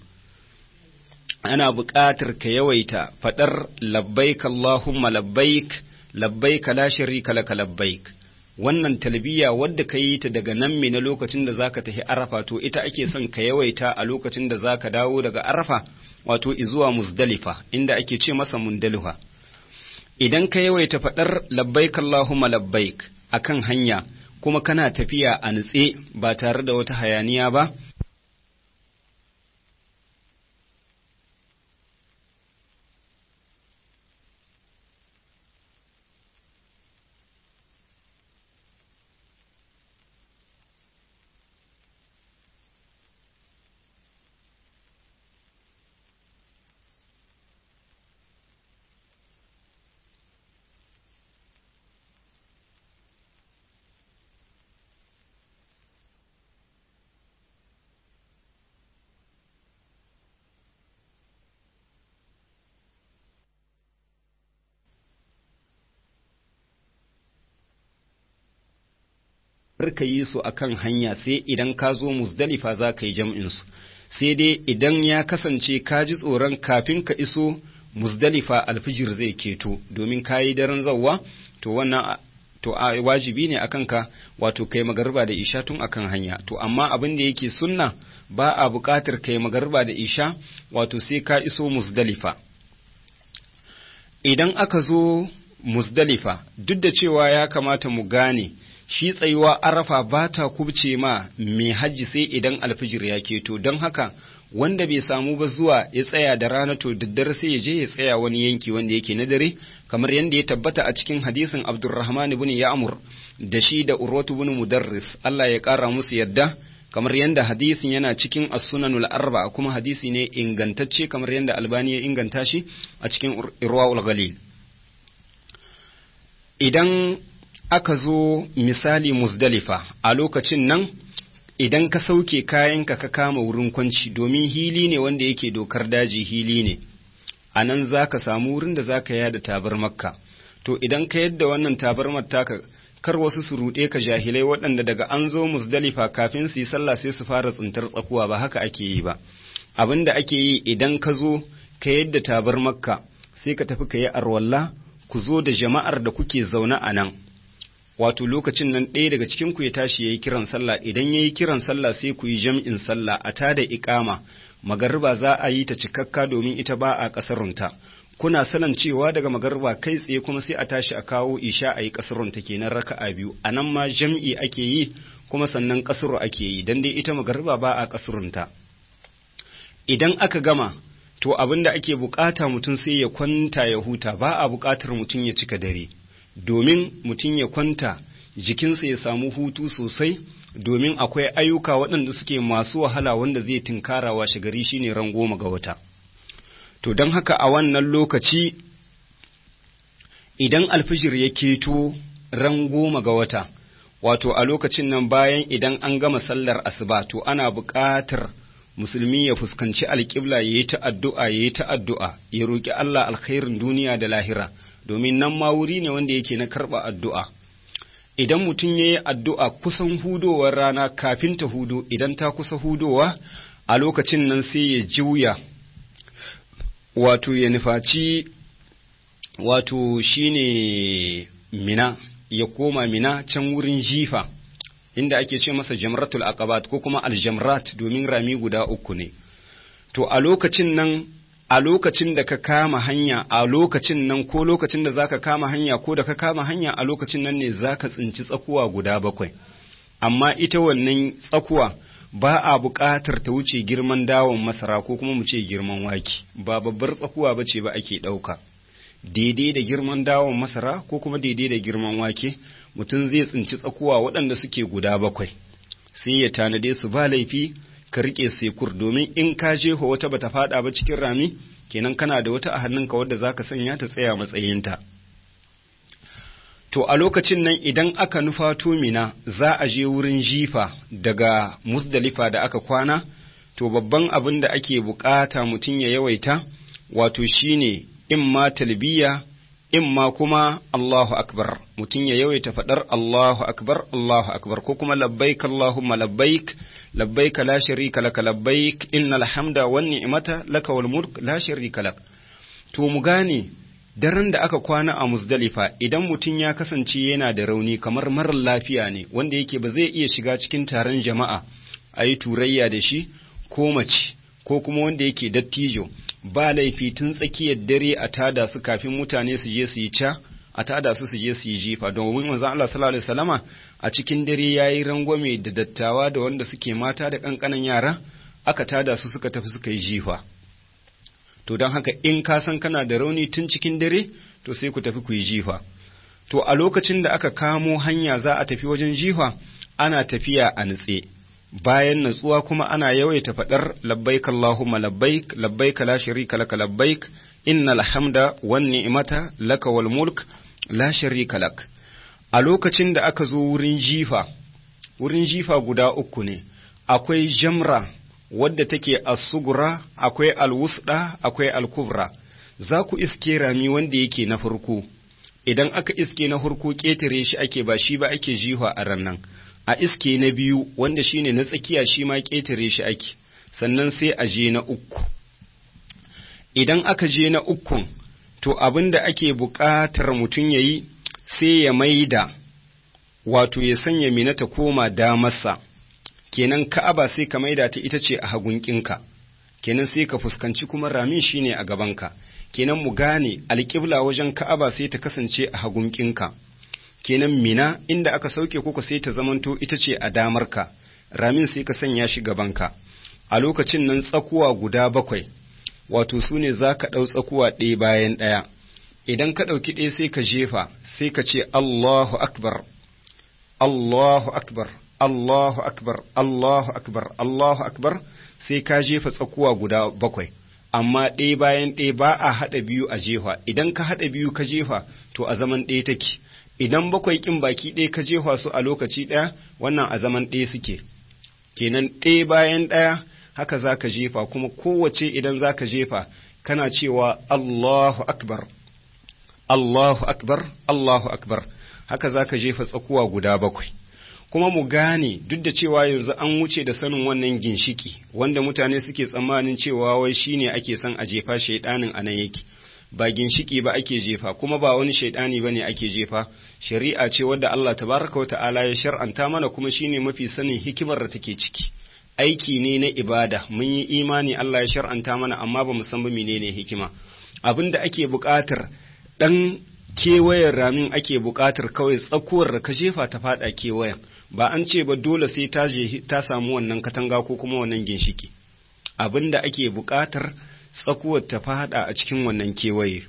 [SPEAKER 1] ana buƙatar ka yawaita faɗar labbaik Allahumma labbaik labbaik la sharika laka labbaik wannan talbiya wadda ka yi ta daga nan me na lokacin da zaka tafi arafa to ita ake son ka yawaita a lokacin da zaka dawo daga arafa wato izuwa muzdalifa inda ake ce masa mundalifa idan ka yawaita faɗar labbaik Allahumma labbaik akan hanya kuma kana tafiya a nutse ba tare da wata hayaniya ba ka yi su a kan hanya sai idan ka zo musdalifa za ka yi jam'insu sai dai idan ya kasance ka ji tsoron kafin ka iso musdalifa alfijir zai keto domin ka yi daren zawwa to wannan to a wajibi ne akan ka wato kai magarba da isha tun akan hanya to amma abin da yake sunna ba a buƙatar kai magarba da isha wato sai ka iso musdalifa idan aka zo musdalifa duk da cewa ya kamata mu gane shi tsayuwa arafa ba ta kubce ma mai hajji sai idan alfijir ya keto don haka wanda bai samu ba zuwa ya tsaya da rana to daddare sai ya je ya tsaya wani yanki wanda yake na dare kamar yadda ya tabbata a cikin hadisin Abdurrahman ibn Ya'mur da shi da Urwatu ibn Mudarris Allah ya kara musu yadda kamar yadda hadisin yana cikin as-sunanul arba kuma hadisi ne ingantacce kamar yadda Albani ya inganta shi a cikin Irwaul Ghalil idan aka zo misali Muzdalifa a lokacin nan idan ka sauke kayanka ka kama wurin kwanci domin hili ne wanda yake dokar daji hili ne a nan za ka samu wurin da za ka yada tabar makka to idan ka yadda wannan tabarmar taka kar wasu su ruɗe ka jahilai waɗanda daga an zo musdalifa kafin su yi sallah sai su fara tsintar tsakuwa ba haka ake yi ba abin da ake yi idan ka zo ka yadda tabar makka sai ka tafi ka yi arwalla ku zo da jama'ar da kuke zaune a nan wato lokacin nan ɗaya daga cikin ku ya tashi ya yi kiran sallah idan ya yi kiran sallah sai ku yi jam'in sallah a tada iƙama magariba za a yi ta cikakka domin ita ba a ƙasarunta kuna sanan cewa daga magariba kai tsaye kuma sai a tashi a kawo isha a yi ƙasarunta kenan raka'a biyu a nan ma jam'i ake yi kuma sannan ƙasaro ake yi dan dai ita magariba ba a ƙasarunta idan aka gama to abin da ake bukata mutum sai ya kwanta ya huta ba a bukatar mutum ya cika dare domin mutum ya kwanta jikinsa ya samu hutu sosai domin akwai ayyuka waɗanda suke masu wahala wanda zai tinkara washe gari shine ran goma ga wata to don haka a wannan lokaci idan alfijir ya keto ran goma ga wata wato a lokacin nan bayan idan an gama sallar asuba to ana buƙatar musulmi ya fuskanci alƙibla ya yi ta addu'a ya yi ta addu'a ya roƙi Allah alkhairin duniya da lahira domin nan ma wuri ne wanda yake na karɓa addu'a idan mutum ya yi addu'a kusan hudowar rana kafin ta hudo idan ta kusa hudowa a lokacin nan sai ya juya wato ya nufaci wato shine mina ya koma mina can wurin jifa inda ake ce masa jamratul aqabat ko kuma aljamrat domin rami guda uku ne to a lokacin nan a lokacin da ka kama hanya a lokacin nan ko lokacin da zaka kama hanya ko da ka kama hanya a lokacin nan ne zaka tsinci tsakuwa guda bakwai amma ita wannan tsakuwa ba a buƙatar ta wuce girman dawon masara ko kuma mu ce girman wake ba babbar tsakuwa bace ba ake ɗauka daidai da girman dawon masara ko kuma daidai da girman wake mutum zai tsinci tsakuwa waɗanda suke guda bakwai sai ya tanade su ba laifi ka riƙe sekur domin in ka jeho wata bata faɗa ba cikin rami kenan kana da wata a hannunka wadda za ka sanya ta tsaya matsayinta to a lokacin nan idan aka nufato mina za a je wurin jifa daga musdalifa da aka kwana to babban abin da ake bukata mutum ya yawaita wato shine in ma talbiya in ma kuma Allahu akbar mutum ya yawaita faɗar Allahu akbar Allahu akbar ko kuma labbaik Allahumma labbaik labbaik la sharika laka labbaik innal hamda wan ni'mata laka wal mulk la sharika lak to mu gane daren da aka kwana a Muzdalifa idan mutum ya kasance yana da rauni kamar marar lafiya ne wanda yake ba zai iya shiga cikin taron jama'a a yi turayya da shi ko mace ko kuma wanda yake dattijo ba laifi tun tsakiyar dare a tada su kafin mutane su je su yi ca a tada su su je su yi jifa domin manzo Allah sallallahu alaihi wasallama a cikin dare yayi rangwame da dattawa da wanda suke mata da kankanan yara aka tada su suka tafi suka yi jifa to don haka in ka san kana da rauni tun cikin dare to sai ku tafi ku yi jifa to a lokacin da aka kamo hanya za a tafi wajen jifa ana tafiya a nutse bayan natsuwa kuma ana yawaita faɗar labbaik Allahumma labbaik labbaik la sharika laka labbaik innal hamda wan ni'mata laka wal mulk la sharika lak a lokacin da aka zo wurin jifa wurin jifa guda uku ne akwai jamra wadda take as-sugura akwai al-wusda akwai al-kubra za ku iske rami wanda yake na farko idan aka iske na farko ketare shi ake ba shi ba ake jiha a rannan a iske na biyu wanda shine na tsakiya shi ma ƙetare shi ake sannan sai a je na uku idan aka je na ukun to abin da ake buƙatar mutum ya yi sai ya maida wato ya sanya mina ta koma damarsa kenan ka'aba sai ka maida ta ita ce a hagunkinka kenan sai ka fuskanci kuma ramin shine a gabanka kenan mu gane alƙibla wajen ka'aba sai ta kasance a hagunkinka kenan mina inda aka sauke kuka sai ta zamanto ita ce a damarka ramin sai ka sanya shi gabanka a lokacin nan tsakuwa guda bakwai wato su ne za ka ɗau tsakuwa ɗaya bayan ɗaya idan ka ɗauki ɗaya sai ka jefa sai ka ce Allahu akbar Allahu akbar Allahu akbar Allahu akbar Allahu akbar sai ka jefa tsakuwa guda bakwai amma ɗaya bayan ɗaya ba a haɗa biyu a jefa idan ka haɗa biyu ka jefa to a zaman ɗaya take idan bakwai ƙin baki ɗaya ka jefa su a lokaci ɗaya wannan a zaman ɗaya suke kenan ɗaya bayan ɗaya haka za ka jefa kuma kowace idan za ka jefa kana cewa Allahu akbar Allahu akbar Allahu akbar haka za ka jefa tsakuwa guda bakwai kuma mu gane duk da cewa yanzu an wuce da sanin wannan ginshiki wanda mutane suke tsammanin cewa wai shine ake son a jefa shaidanin anan yake ba ginshiki ba ake jefa kuma ba wani shaidani ba ne ake jefa shari'a ce wadda Allah tabaraka wa ta'ala ya shar'anta mana kuma shine mafi sanin hikimar da take ciki aiki ne na ibada mun yi imani Allah ya shar'anta mana amma ba mu san ba menene hikima abin da ake buƙatar dan kewayen ramin ake buƙatar kawai tsakuwar da ka jefa ta faɗa kewayen ba an ce ba dole sai ta je ta samu wannan katanga ko kuma wannan ginshiki abin da ake buƙatar tsakuwar ta faɗa a cikin wannan kewaye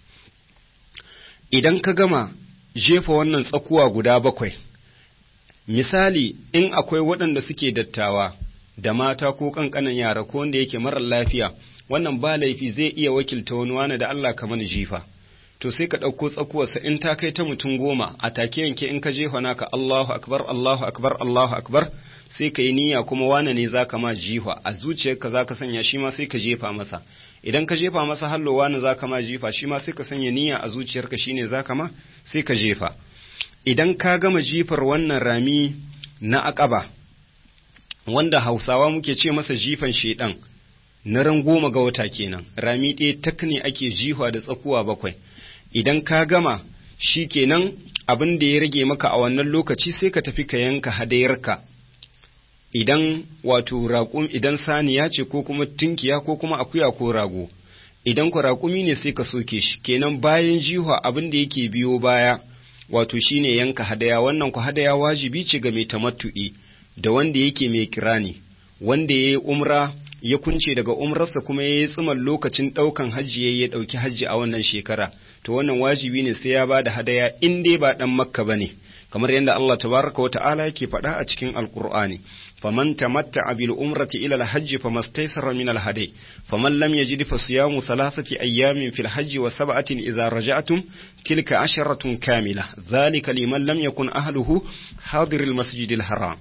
[SPEAKER 1] idan ka gama jefa wannan tsakuwa guda bakwai misali in akwai waɗanda suke dattawa da mata ko ƙanƙanan yara ko wanda yake marar lafiya wannan ba laifi zai iya wakilta wani wani da Allah kamar jifa to sai ka ɗauko tsakuwarsa in ta kai ta mutum goma a take yanke in ka jefa naka Allahu akbar Allahu akbar Allahu akbar sai ka yi niyya kuma wane ne za ka ma jifa a zuciyarka za ka sanya shi ma sai ka jefa masa idan ka jefa masa hallo wane za ka ma jifa shi ma sai ka sanya niyya a zuciyarka shine za ka ma sai ka jefa idan ka gama jifar wannan rami na akaba wanda hausawa muke ce masa jifan shedan na ran goma ga wata kenan rami ɗaya tak ne ake jifa da tsakuwa bakwai idan ka gama shi kenan abin da ya rage maka a wannan lokaci sai ka tafi ka yanka hadayarka idan wato raƙum idan saniya ce ko kuma tunkiya ko kuma akuya ko rago idan ku raƙumi ne sai ka soke shi kenan bayan jiha abin da yake biyo baya wato shine yanka hadaya wannan ku hadaya wajibi ce ga mai tamattu'i da wanda yake mai kirani wanda ya yi umra ya kunce daga umrarsa kuma ya yi tsiman lokacin ɗaukan hajji ya ɗauki hajji a wannan shekara to wannan wajibi ne sai ya ba da hadaya in dai ba ɗan makka ba ne kamar yadda Allah tabaraka wa ta'ala yake faɗa a cikin alqur'ani faman tamatta'a bil umrati ila al-hajj famastaysara min al-hadi faman lam yajid fa siyamu thalathati ayyamin fil hajj wa sab'atin idza raja'tum tilka asharatun kamila dhalika liman lam yakun ahluhu hadir al-masjid al-haram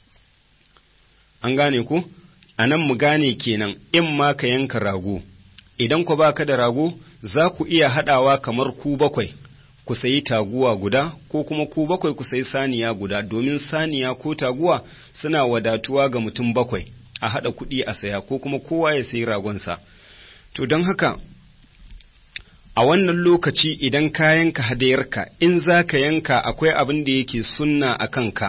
[SPEAKER 1] an gane ku anan mu gane kenan in ma ka yanka rago idan ku baka da rago za ku iya haɗawa kamar ku bakwai ku sayi taguwa guda ko kuma ku bakwai ku sayi saniya guda domin saniya ko taguwa suna wadatuwa ga mutum bakwai a haɗa kuɗi a saya ko kuma kowa ya sayi ragonsa to don haka a wannan lokaci idan ka yanka hadayarka in za ka yanka akwai abin da yake sunna a kanka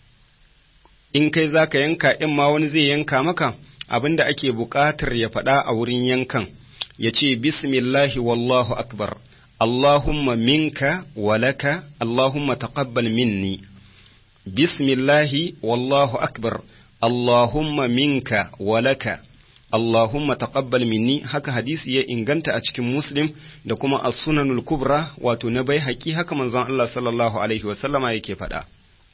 [SPEAKER 1] in kai za ka yanka in ma wani zai yanka maka abin da ake buƙatar ya faɗa a wurin yankan ya ce bismillahi wallahu akbar Allahumma minka walaka Allahumma taqabbal minni bismillahi wallahu akbar Allahumma minka walaka Allahumma taqabbal minni haka hadisi ya inganta a cikin Muslim da kuma as-sunanul kubra wato na bai haƙi haka manzon Allah sallallahu alaihi wa sallama yake faɗa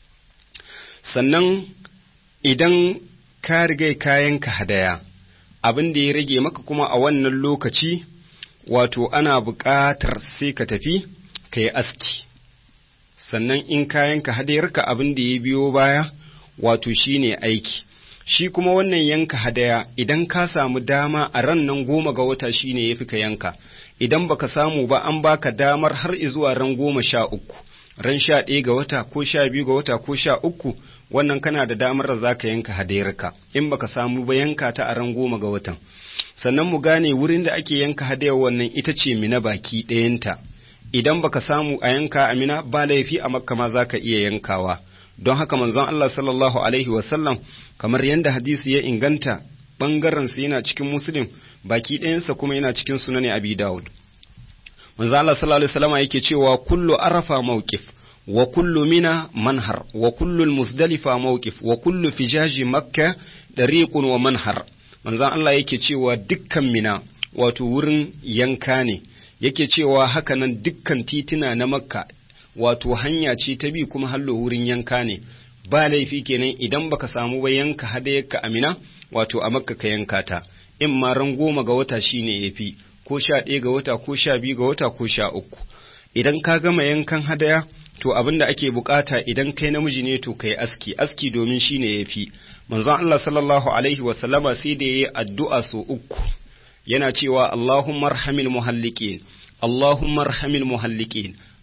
[SPEAKER 1] sannan idan ka riga kayanka hadaya abin da ya rage maka kuma a wannan lokaci wato ana buƙatar sai ka tafi ka yi aski sannan in kayanka hadayarka abin da ya biyo baya wato shine aiki shi kuma wannan yanka hadaya idan ka samu dama a ran nan goma ga wata shine ya fi ka yanka idan baka samu ba an baka damar har zuwa ran goma sha uku ran sha ɗaya ga wata ko sha biyu ga wata ko sha uku wannan kana da damar da za ka yanka hadayarka in baka samu ba yanka ta a ran goma ga watan sannan mu gane wurin da ake yanka hadayar wannan ita ce mina baki ɗayanta idan baka samu a yanka a mina ba laifi a makka ma za ka iya yankawa don haka manzon Allah sallallahu alaihi wasallam kamar yadda hadisi ya inganta ɓangaren sa yana cikin muslim baki ɗayansa kuma yana cikin sunan abi dawud manzon Allah sallallahu alaihi wasallam yake cewa kullu arafa mawqif wa kullu mina manhar wa kullu musdalifa mawqif wa kullu fijaji makka dariqun wa manhar manzon Allah yake cewa dukkan mina wato wurin yanka ne yake cewa hakanan dukkan titina na makka wato hanya ce ta bi kuma hallo wurin yanka ne ba laifi kenan idan baka samu ba yanka hadayarka amina wato a makka ka yanka ta in ma ran goma ga wata shine yafi ko sha ɗaya ga wata ko sha biyu ga wata ko sha uku idan ka gama yankan hadaya to abin da ake bukata idan kai namiji ne to kai aski aski domin shine yafi manzon Allah sallallahu alaihi wa sallama sai da yayi addu'a so uku yana cewa Allahumma arhamil muhalliqin Allahumma arhamil muhalliqin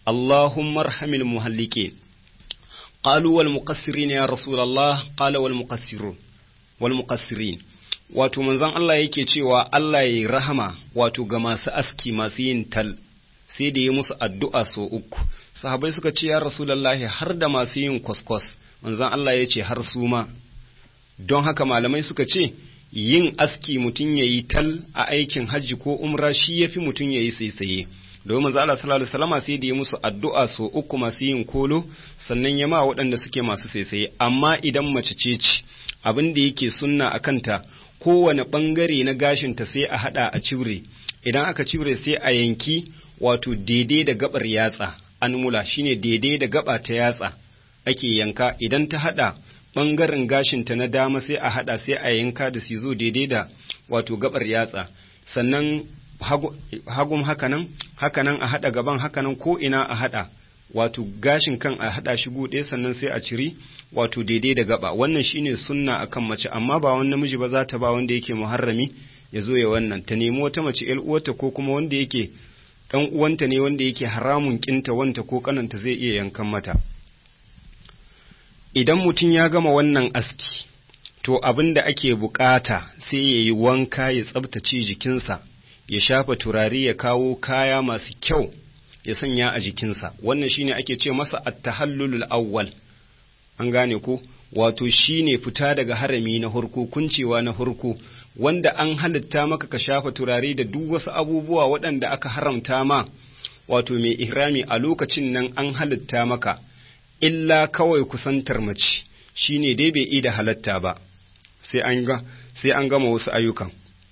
[SPEAKER 1] Allahumma arhamil muhalliqin qalu wal muqassirin ya rasulullah qala wal muqassirun wal muqassirin wato manzon Allah yake cewa Allah ya yi rahama wato ga masu aski masu yin tal sai da yi musu addu'a so uku sahabai suka ce ya rasulullahi har da masu yin kwaskwas manzon Allah ya ce har su ma don haka malamai suka ce yin aski mutum ya yi tal a aikin hajji ko umra shi ya fi mutum ya yi saisaye domin manzo Allah sallallahu alaihi wasallam sai da ya musu addu'a so uku masu yin kolo sannan ya ma waɗanda suke masu saisaye amma idan mace ce ce abin da yake sunna a kanta kowane ɓangare na gashinta sai a haɗa a cire idan aka cire sai a yanki wato daidai da gabar yatsa anmula shine daidai da gaba ta yatsa ake yanka idan ta haɗa ɓangaren gashinta na dama sai a haɗa sai a yanka da sizo daidai da wato gabar yatsa sannan hagun hakanan hakanan a haɗa gaban hakanan ko ina a haɗa wato gashin kan a haɗa shi buɗe sannan sai a ciri wato daidai da gaba wannan shine sunna akan mace amma ba wani namiji ba za ta ba wanda yake muharrami ya zo ya wannan ta nemi wata mace ƴar uwarta ko kuma wanda yake ɗan uwanta ne wanda yake haramun kinta wanta ko kananta zai iya yankan mata idan mutum ya gama wannan aski to abin da ake bukata sai ya yi wanka ya tsabtace jikinsa ya shafa turare ya kawo kaya masu kyau ya sanya a jikinsa wannan shine ake ce masa at-tahallulul awwal an gane ko wato shine fita daga harami na hurku kuncewa na hurku wanda an halitta maka ka shafa turare da duk wasu abubuwa waɗanda aka haramta ma wato mai ihrami a lokacin nan an halitta maka illa kawai kusantar mace shine dai bai ida halatta ba sai an ga sai an gama wasu ayyukan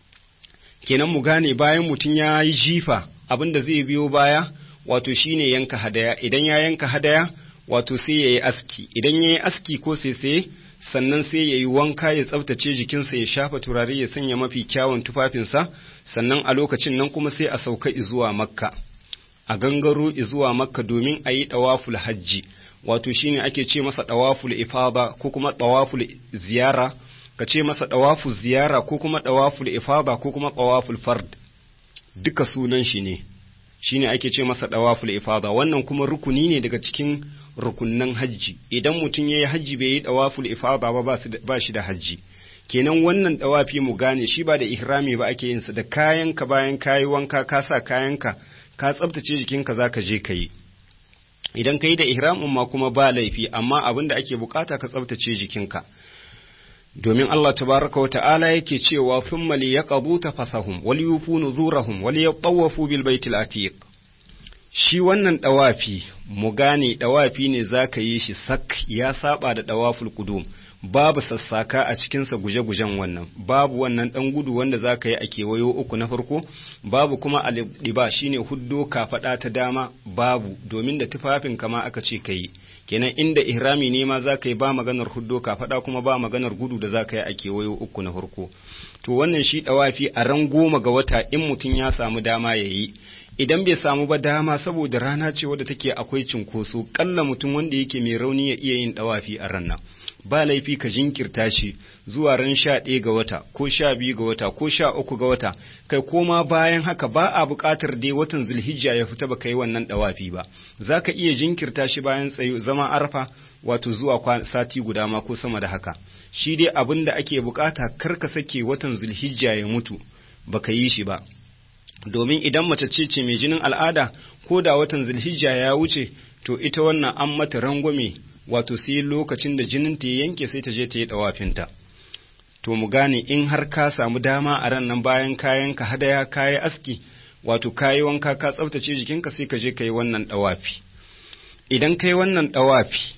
[SPEAKER 1] kenan mu gane bayan mutum ya yi jifa abin da zai biyo baya wato shine yanka hadaya idan ya yanka hadaya wato sai ya yi aski idan ya yi aski ko sai sannan sai ya yi wanka ya tsaftace jikinsa ya shafa turare ya sanya mafi kyawun tufafinsa sannan a lokacin nan kuma sai a sauka zuwa makka a gangaro zuwa makka domin a yi ɗawaful hajji wato shine ake ce masa ɗawaful ifada ko kuma ɗawaful ziyara ka ce masa ɗawaful ziyara ko kuma ɗawaful ifada ko kuma ɗawaful fard duka sunan shi ne shine ake ce masa ɗawaful ifada wannan kuma rukuni ne daga cikin rukunnan hajji idan mutum ya yi hajji bai yi ɗawaful ifada ba ba shi da hajji kenan wannan ɗawafi mu gane shi ba da ihrami ba ake yinsa da kayanka bayan kayi wanka ka sa kayanka ka tsabtace jikinka za ka je ka yi idan ka yi da ihramin ma kuma ba laifi amma abin da ake bukata ka tsabtace jikinka domin Allah tabaraka wa ta'ala yake cewa thumma liyaqdu tafasahum wal yufu nuzurahum wal yatawafu bil baitil atiq shi wannan dawafi mu gane dawafi ne zaka yi shi sak ya saba da dawaful qudum babu sassaka a cikinsa guje-gujen wannan babu wannan ɗan gudu wanda za ka yi a kewayo uku na farko babu kuma aliba shine huddo kafaɗa ta dama babu domin da tufafin kama aka ce ka yi kenan inda ihrami ne ma za ka yi ba maganar huddo kafaɗa kuma ba maganar gudu da za ka yi a kewayo uku na farko to wannan shi ɗawafi a ran goma ga wata in mutum ya samu dama ya yi idan bai samu ba dama saboda rana ce wadda take akwai cinkoso kalla mutum wanda yake mai rauni ya iya yin ɗawafi a ran nan ba laifi ka jinkirta shi zuwa ran sha ɗaya ga wata ko sha biyu ga wata ko sha uku ga wata kai koma bayan haka ba a buƙatar dai watan zulhijja ya fita ba ka yi wannan ɗawafi ba za ka iya jinkirta shi bayan tsayo zama arfa wato zuwa sati guda ma ko sama da haka shi dai abin da ake buƙata kar ka sake watan zulhijja ya mutu ba ka yi shi ba domin idan mace ce ce mai jinin al'ada ko da watan zulhijja ya wuce to ita wannan an mata rangwame wato sai lokacin da jinin ta yanke sai ta je ta yi dawafinta to mu gane in har ka samu dama a ran nan bayan kayan ka hadaya kayi aski wato kayi wanka ka tsaftace jikinka sai ka je ka yi wannan dawafi idan kai wannan dawafi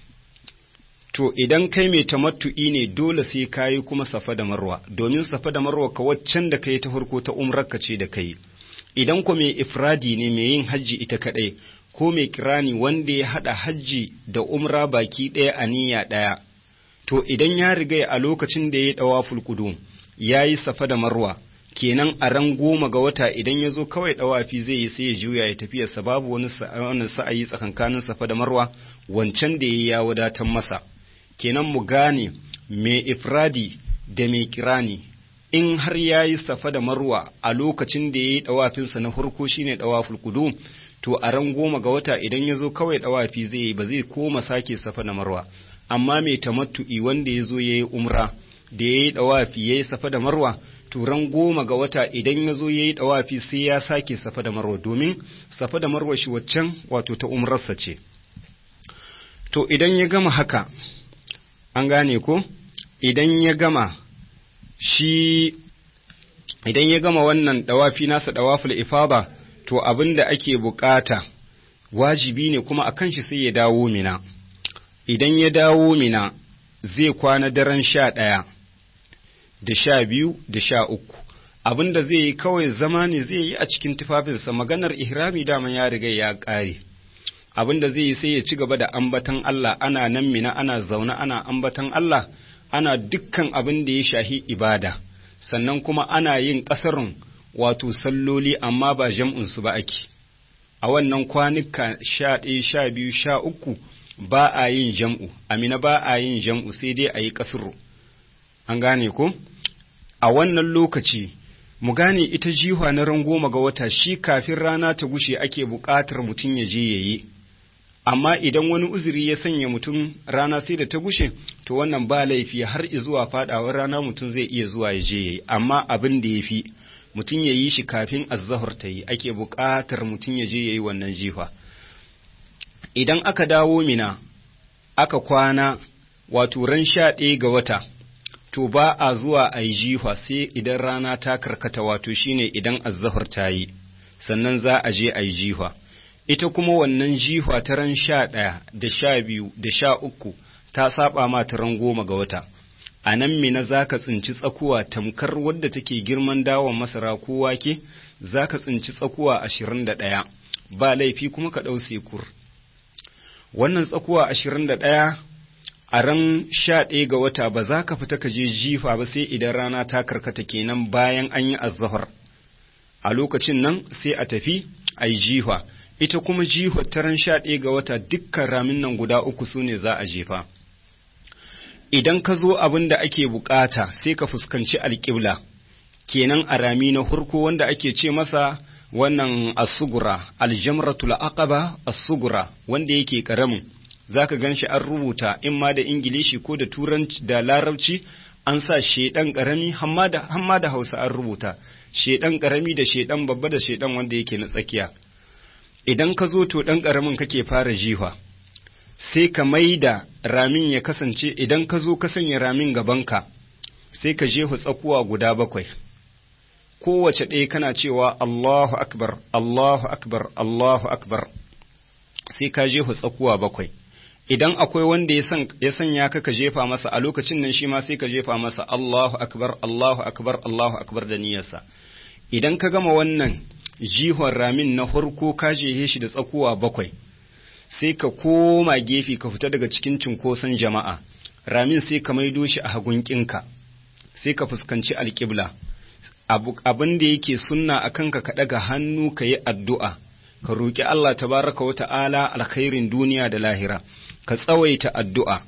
[SPEAKER 1] to idan kai mai tamattu'i ne dole sai kayi kuma safa da marwa domin safa da marwa ka waccan da kai ta farko ta umrarka ce da kai idan ko mai ifradi ne mai yin hajji ita kadai ko mai kirani wanda ya haɗa hajji da umra baki ɗaya a niyya ɗaya, to idan ya riga a lokacin da ya ɗawa fulkudu ya yi safa da marwa, kenan a ran goma ga wata idan ya zo kawai ɗawafi zai yi sai ya juya ya tafiyarsa babu wani sa'ayi tsakankanin safa da marwa wancan da ya ya wadatar masa. Kenan mu gane mai ifradi da mai kirani in har ya yi safa da marwa a lokacin da ya yi ɗawafinsa na farko shine ɗawaful kudum to a ran goma ga wata idan ya zo kawai ɗawafi zai yi ba zai koma sake safa da marwa amma mai tamattu'i wanda ya zo ya yi umra da ya yi ɗawafi ya yi safa da marwa to ran goma ga wata idan ya zo ya yi ɗawafi sai ya sake safa da marwa domin safa da marwa shi waccan wato ta umrarsa ce to idan ya gama haka an gane ko idan ya gama shi idan ya gama wannan ɗawafi nasa ɗawaful ifada to abin da ake bukata wajibi ne kuma a kan shi sai ya dawo mina idan ya dawo mina zai kwana daren sha ɗaya da sha biyu da sha uku abin da zai yi kawai zama ne zai yi a cikin tufafinsa maganar ihrami daman ya riga ya ƙare abin da zai yi sai ya ci gaba da ambatan Allah ana nan mina ana zaune ana ambatan Allah ana dukkan abin da ya shahi ibada sannan kuma ana yin ƙasarun wato salloli amma ba jam'unsu ba ake a wannan kwanuka sha ɗaya sha biyu sha uku ba a yin jam'u amina ba a yin jam'u sai dai a yi ƙasuru an gane ko a wannan lokaci mu gane ita jiha na ran goma ga wata shi kafin rana ta gushe ake buƙatar mutum ya je ya yi amma idan wani uzuri ya sanya mutum rana sai da ta gushe to wannan ba laifi har zuwa faɗawar rana mutum zai iya zuwa ya je ya yi amma abin da ya fi mutum ya yi shi kafin azzahar ta yi ake buƙatar mutum ya je ya yi wannan jifa idan aka dawo mina aka kwana wato ran sha ɗaya ga wata to ba a zuwa a yi jifa sai idan rana ta karkata wato shine idan azzahar ta yi sannan za a je a yi jifa ita kuma wannan jifa ta ran sha ɗaya da sha biyu da sha uku ta saba ma ta ran goma ga wata a nan mina za ka tsinci tsakuwa tamkar wadda take girman dawon masara ko wake za ka tsinci tsakuwa ashirin da ɗaya ba laifi kuma ka ɗau sekur wannan tsakuwa ashirin da ɗaya a ran sha ɗaya ga wata ba za ka fita ka je jifa ba sai idan rana ta karkata kenan bayan an yi azzahar a lokacin nan sai a tafi a yi jifa ita kuma jifa ta ran sha ɗaya ga wata dukkan ramin nan guda uku su ne za a jefa idan ka zo abin da ake bukata sai ka fuskanci alƙibla kenan a rami na hurko wanda ake ce masa wannan asugura aljamratul aqaba asugura wanda yake karamin zaka ganshi an rubuta in ma da ingilishi ko da turanci da larabci an sa shedan karami hamma da hamma da Hausa an rubuta shedan karami da shedan babba da shedan wanda yake na tsakiya idan ka zo to dan karamin kake fara jiha sai ka maida ramin ya kasance idan ka zo ka sanya ramin gabanka sai ka jefa tsakuwa guda bakwai kowace ɗaya kana cewa Allahu akbar Allahu akbar Allahu akbar sai ka jefa tsakuwa bakwai idan akwai wanda ya sanya ka ka jefa masa a lokacin nan shi ma sai ka jefa masa Allahu akbar Allahu akbar Allahu akbar da niyyarsa idan ka gama wannan jihon ramin na farko ka jehe shi da tsakuwa bakwai sai ka koma gefe ka fita daga cikin cunkoson jama'a ramin sai ka maido shi a hagunkinka sai ka fuskanci alƙibla abin da yake sunna a kanka ka ɗaga hannu ka yi addu'a ka roƙi Allah tabaraka wa ta'ala alkhairin duniya da lahira ka tsawaita addu'a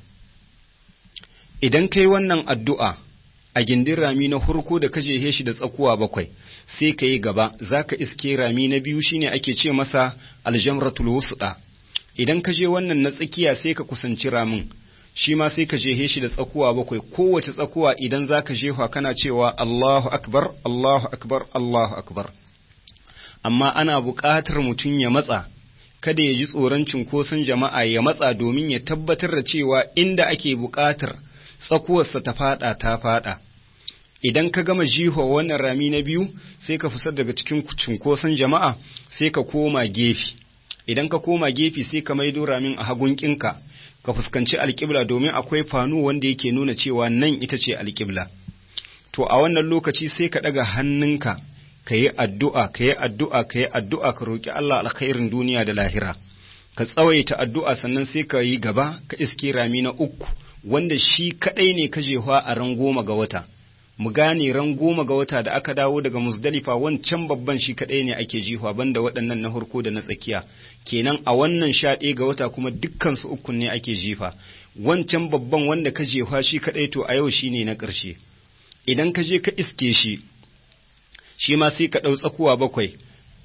[SPEAKER 1] idan ka yi wannan addu'a a gindin rami na hurko da ka jehe shi da tsakuwa bakwai sai ka yi gaba za ka iske rami na biyu shine ake ce masa aljamratul wusda idan ka je wannan na tsakiya sai ka kusanci ramin shi ma sai ka jehe shi da tsakuwa bakwai kowace tsakuwa idan za ka jefa kana cewa Allahu akbar Allahu akbar Allahu akbar amma ana buƙatar mutum ya matsa kada ya ji tsoron cunkoson jama'a ya matsa domin ya tabbatar da cewa inda ake buƙatar tsakuwarsa ta fada ta fada idan ka gama jiho wannan rami na biyu sai ka fusar daga cikin cunkoson jama'a sai ka koma gefe idan ka koma gefe sai ka maido ramin a hagunkinka ka fuskanci alƙibla domin akwai fanu wanda yake nuna cewa nan ita ce alƙibla to a wannan lokaci sai ka ɗaga hannunka ka yi addu'a ka yi addu'a ka yi addu'a ka roƙi Allah alkhairin duniya da lahira ka tsawaita addu'a sannan sai ka yi gaba ka iske rami na uku wanda shi kaɗai ne ka jefa a ran goma ga wata mu gane ran goma ga wata da aka dawo daga musdalifa wancan babban shi kaɗai ne ake jihuwa banda waɗannan na farko da na tsakiya kenan a wannan sha ɗaya ga wata kuma dukkan su ukun ne ake jifa wancan babban wanda ka jefa shi kaɗai to a yau shi ne na ƙarshe idan ka je ka iske shi shi ma sai ka ɗau tsakuwa bakwai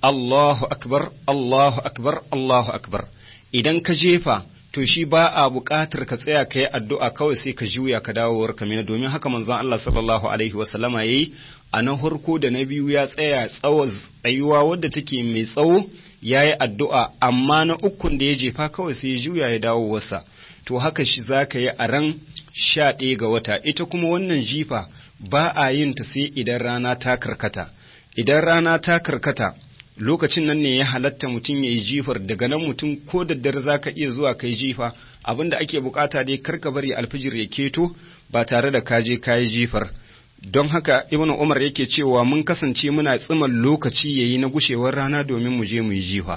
[SPEAKER 1] Allahu akbar Allahu akbar Allahu akbar idan ka jefa to shi ba a buƙatar ka tsaya ka yi addu'a kawai sai ka juya ka dawo ka mina domin haka manzon Allah sallallahu alaihi wasallama yayi a na farko da na biyu ya tsaya tsawo tsayuwa wadda take mai tsawo ya yi addu'a amma na ukun da ya jefa kawai sai ya juya ya dawo wasa to haka shi za ka yi a ran sha ɗaya ga wata ita kuma wannan jifa ba a yin ta sai idan rana ta karkata idan rana ta karkata lokacin nan ne ya halatta mutum ya yi jifar daga nan mutum ko da dare za ka iya zuwa kai jifa abin da ake bukata dai karka bari alfijir ya keto ba tare da ka je ka yi jifar don haka ibn umar yake cewa mun kasance muna tsiman lokaci yayi na gushewar rana domin mu je mu yi jifa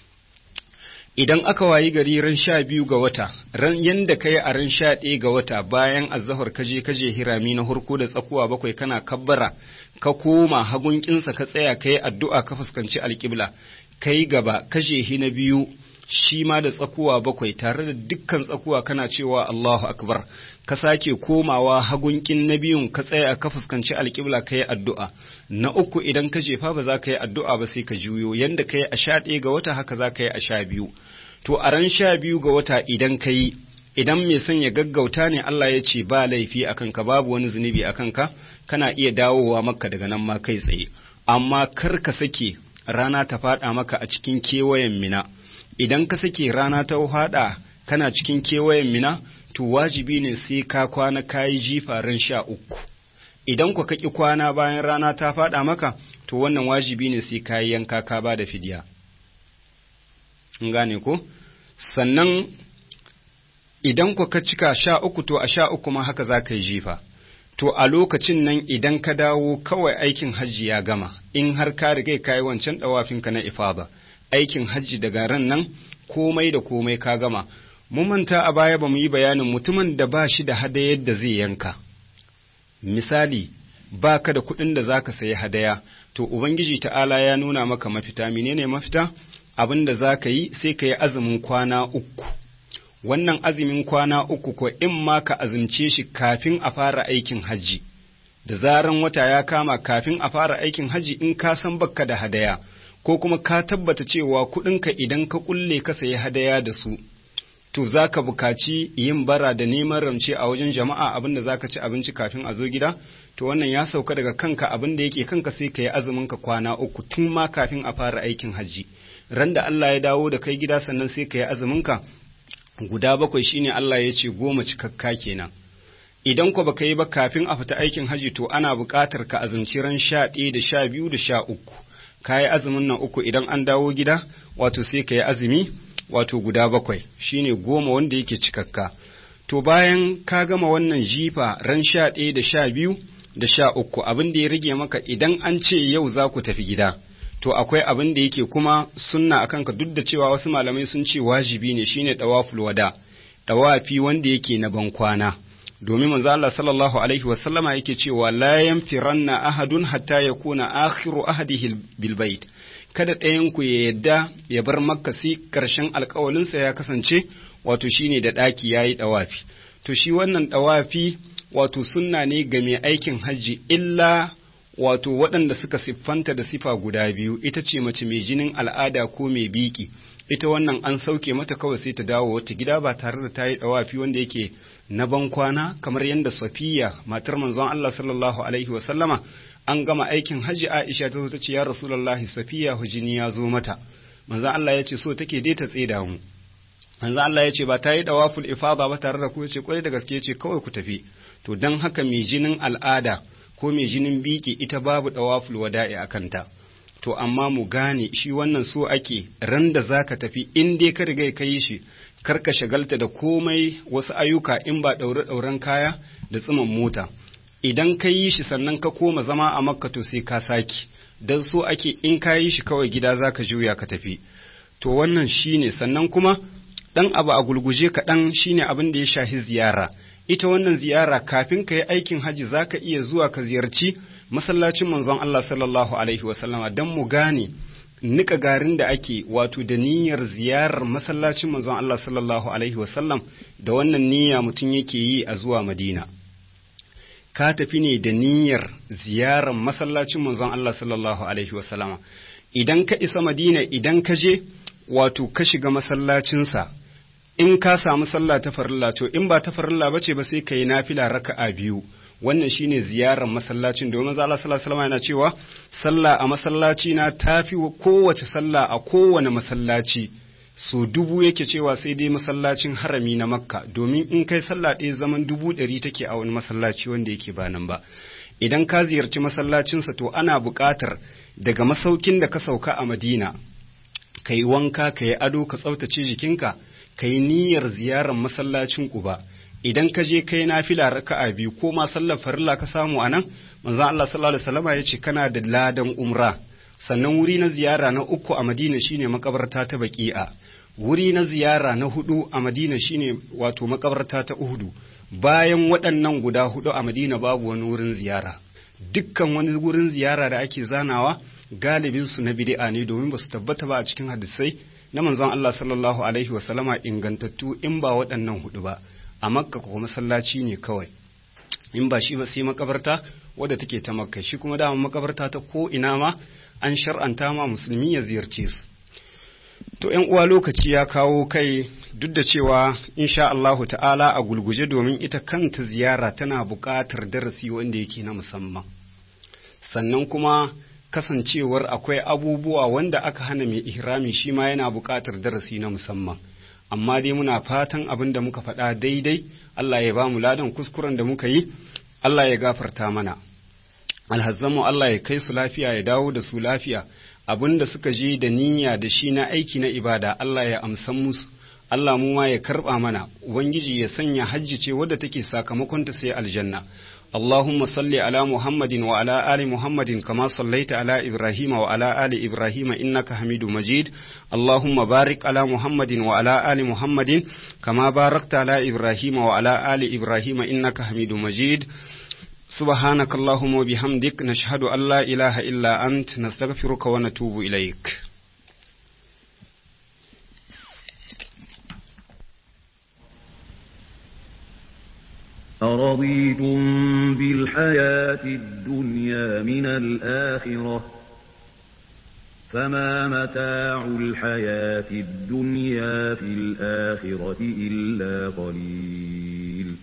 [SPEAKER 1] idan aka wayi gari ran sha biyu ga wata ran yanda kai a ran sha ɗaya ga wata bayan azahar kaje kaje hirami na hurko da tsakuwa bakwai kana kabbara ka koma hagun kinsa ka tsaya kai addu'a ka fuskanci alƙibla kai gaba kaje hi na biyu shi ma da tsakuwa bakwai tare da dukkan tsakuwa kana cewa Allahu akbar ka sake komawa hagunkin na biyun ka tsaya ka fuskanci alƙibla ka yi addu'a na uku idan ka jefa ba za ka yi addu'a ba sai ka juyo yanda ka yi a sha ɗaya ga wata haka za ka yi a sha biyu to a ran sha biyu ga wata idan ka yi idan mai son ya gaggauta ne Allah ya ce ba laifi a kanka babu wani zunubi a kanka kana iya dawowa maka daga nan ma kai tsaye amma kar ka sake rana ta faɗa maka a cikin kewayen mina idan ka sake rana ta faɗa kana cikin kewayen mina to wajibi ne sai ka kwana kayi jifa ran sha uku idan ku kaki kwana bayan rana ta faɗa maka to wannan wajibi ne sai ka yanka ka ba da fidiya in gane ko sannan idan ku ka cika sha uku to a sha uku ma haka za ka yi jifa to a lokacin nan idan ka dawo kawai aikin hajji ya gama in har ka riga ka yi wancan ɗawafinka na ifaba aikin hajji daga ran nan komai da komai ka gama mun manta a baya ba mu yi bayanin mutumin da ba shi da hadayar da zai yanka misali ba ka da kuɗin da za ka sayi hadaya to ubangiji ta'ala ya nuna maka mafita menene mafita abin da za ka yi sai ka yi azumin kwana uku wannan azumin kwana uku ko in ma ka azumce shi kafin a fara aikin hajji da zaran wata ya kama kafin a fara aikin hajji in ka san bakka da hadaya ko kuma ka tabbata cewa kuɗinka idan ka kulle ka sayi hadaya da su to za ka bukaci yin bara da neman ramce a wajen jama'a abinda za ka ci abinci kafin a zo gida to wannan ya sauka daga kanka abin da yake kanka sai ka yi azumin ka kwana uku tun ma kafin a fara aikin hajji ran da Allah ya dawo da kai gida sannan sai ka yi azumin ka guda bakwai shine Allah ya ce goma cikakka kenan idan ko baka yi ba kafin a fita aikin hajji to ana buƙatar ka azumci ran sha ɗaya da sha biyu da sha uku ka yi azumin nan uku idan an dawo gida wato sai ka yi azumi wato guda bakwai shine goma wanda yake cikakka to bayan ka gama wannan jifa ran sha ɗaya da sha biyu da sha uku abin da ya rage maka idan an ce yau za ku tafi gida to akwai abin da yake kuma sunna a kanka duk da cewa wasu malamai sun ce wajibi ne shine dawaful wada dawafi wanda yake na bankwana domin manzo Allah sallallahu alaihi wa sallama yake cewa la yanfiranna ahadun hatta yakuna akhiru ahadihi bil bait kada ɗayan ku ya yadda ya bar makka sai karshen alƙawalinsa ya kasance wato shine da ɗaki yayi dawafi to shi wannan dawafi wato sunna ne ga mai aikin hajji illa wato waɗanda suka siffanta da sifa guda biyu ita ce mace mai jinin al'ada ko mai biki ita wannan an sauke mata kawai sai ta dawo wata gida ba tare da ta yi ɗawafi wanda yake na bankwana kamar yadda safiya matar manzon Allah sallallahu alaihi wa sallama an gama aikin hajji Aisha ta zo ta ce ya Rasulullahi safiya hujini ya zo mata manzon Allah ya ce so take dai ta tseda mu manzon Allah ya ce ba ta yi dawaful ifada ba tare da ku ce kwarai da gaske ce kawai ku tafi to dan haka mai jinin al'ada ko mai jinin biki ita babu dawaful wada'i a kanta to amma mu gane shi wannan so ake ran da zaka tafi in dai ka riga ka yi shi kar ka shagalta da komai wasu ayyuka in ba daure dauren kaya da tsiman mota idan ka yi shi sannan ka koma zama a makka to sai ka saki dan so ake in ka yi shi kawai gida zaka juya ka tafi to wannan shine sannan kuma dan abu a gulguje kaɗan shine abin da ya shahi ziyara ita wannan ziyara kafin ka yi aikin haji za ka iya zuwa ka ziyarci masallacin manzon Allah sallallahu Alaihi wasallama don mu gane nika garin da ake wato da niyyar ziyarar masallacin manzon Allah sallallahu Alaihi wasallam da wannan niyya mutum yake yi a zuwa Madina. Ka tafi ne da niyyar ziyarar masallacin manzon Allah sallallahu Alaihi wasallama. idan ka isa madina idan ka je wato ka shiga masallacinsa in ka samu sallah ta farilla to in ba ta farilla bace ba sai ka yi nafila raka'a biyu wannan shine ziyarar masallacin domin manzo Allah sallallahu alaihi yana cewa sallah a masallaci na tafi kowace sallah a kowane masallaci so dubu yake cewa sai dai masallacin harami na makka domin in kai sallah ɗaya zaman dubu ɗari take a wani masallaci wanda yake ba nan ba idan ka ziyarci masallacinsa to ana buƙatar daga masaukin da ka sauka a madina ka yi wanka ka yi ado ka tsaftace jikinka ka yi niyyar ziyarar masallacin ƙuba idan ka je kai nafila raka'a biyu ko ma sallar farilla ka samu a nan manzon Allah sallallahu alaihi wasallam ya ce kana da ladan umra sannan wuri na ziyara na uku a Madina shine makabarta ta Baqi'a wuri na ziyara na hudu a Madina shine wato makabarta ta Uhudu bayan waɗannan guda hudu a Madina babu wani wurin ziyara dukkan wani wurin ziyara da ake zanawa galibin su na bid'a ne domin ba su tabbata ba a cikin hadisai na manzon Allah sallallahu alaihi wasallama ingantattu in ba waɗannan hudu ba a makka ko masallaci ne kawai in ba shi ba sai makabarta wadda take ta makka shi kuma dama makabarta ta ko ina ma an shar'anta ma musulmi ya ziyarce su to ƴan uwa lokaci ya kawo kai duk da cewa insha Allahu ta'ala a gulguje domin ita kanta ziyara tana buƙatar darasi wanda yake na musamman sannan kuma kasancewar akwai abubuwa wanda aka hana mai ihrami shi ma yana buƙatar darasi na musamman amma dai muna fatan abin da muka faɗa daidai Allah ya ba mu ladan kuskuren da muka yi Allah ya gafarta mana alhazzamu Allah ya kai su lafiya ya dawo da su lafiya abin da suka je da niyya da shi na aiki na ibada Allah ya amsan musu Allah mu ma ya karɓa mana ubangiji ya sanya hajji ce wadda take sakamakonta sai aljanna اللهم صل على محمد وعلى آل محمد كما صليت على إبراهيم وعلى آل إبراهيم إنك حميد مجيد اللهم بارك على محمد وعلى آل محمد كما باركت على إبراهيم وعلى آل إبراهيم إنك حميد مجيد سبحانك اللهم وبحمدك نشهد أن لا إله إلا أنت نستغفرك ونتوب إليك
[SPEAKER 2] أرضيتم بالحياة الدنيا من الآخرة فما متاع الحياة الدنيا في الآخرة إلا قليل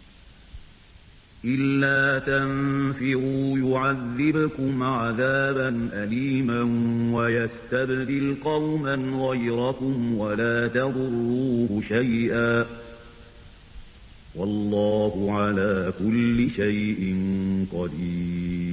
[SPEAKER 2] إلا تنفروا يعذبكم عذابا أليما ويستبدل قوما غيركم ولا تضروه شيئا والله على كل شيء قدير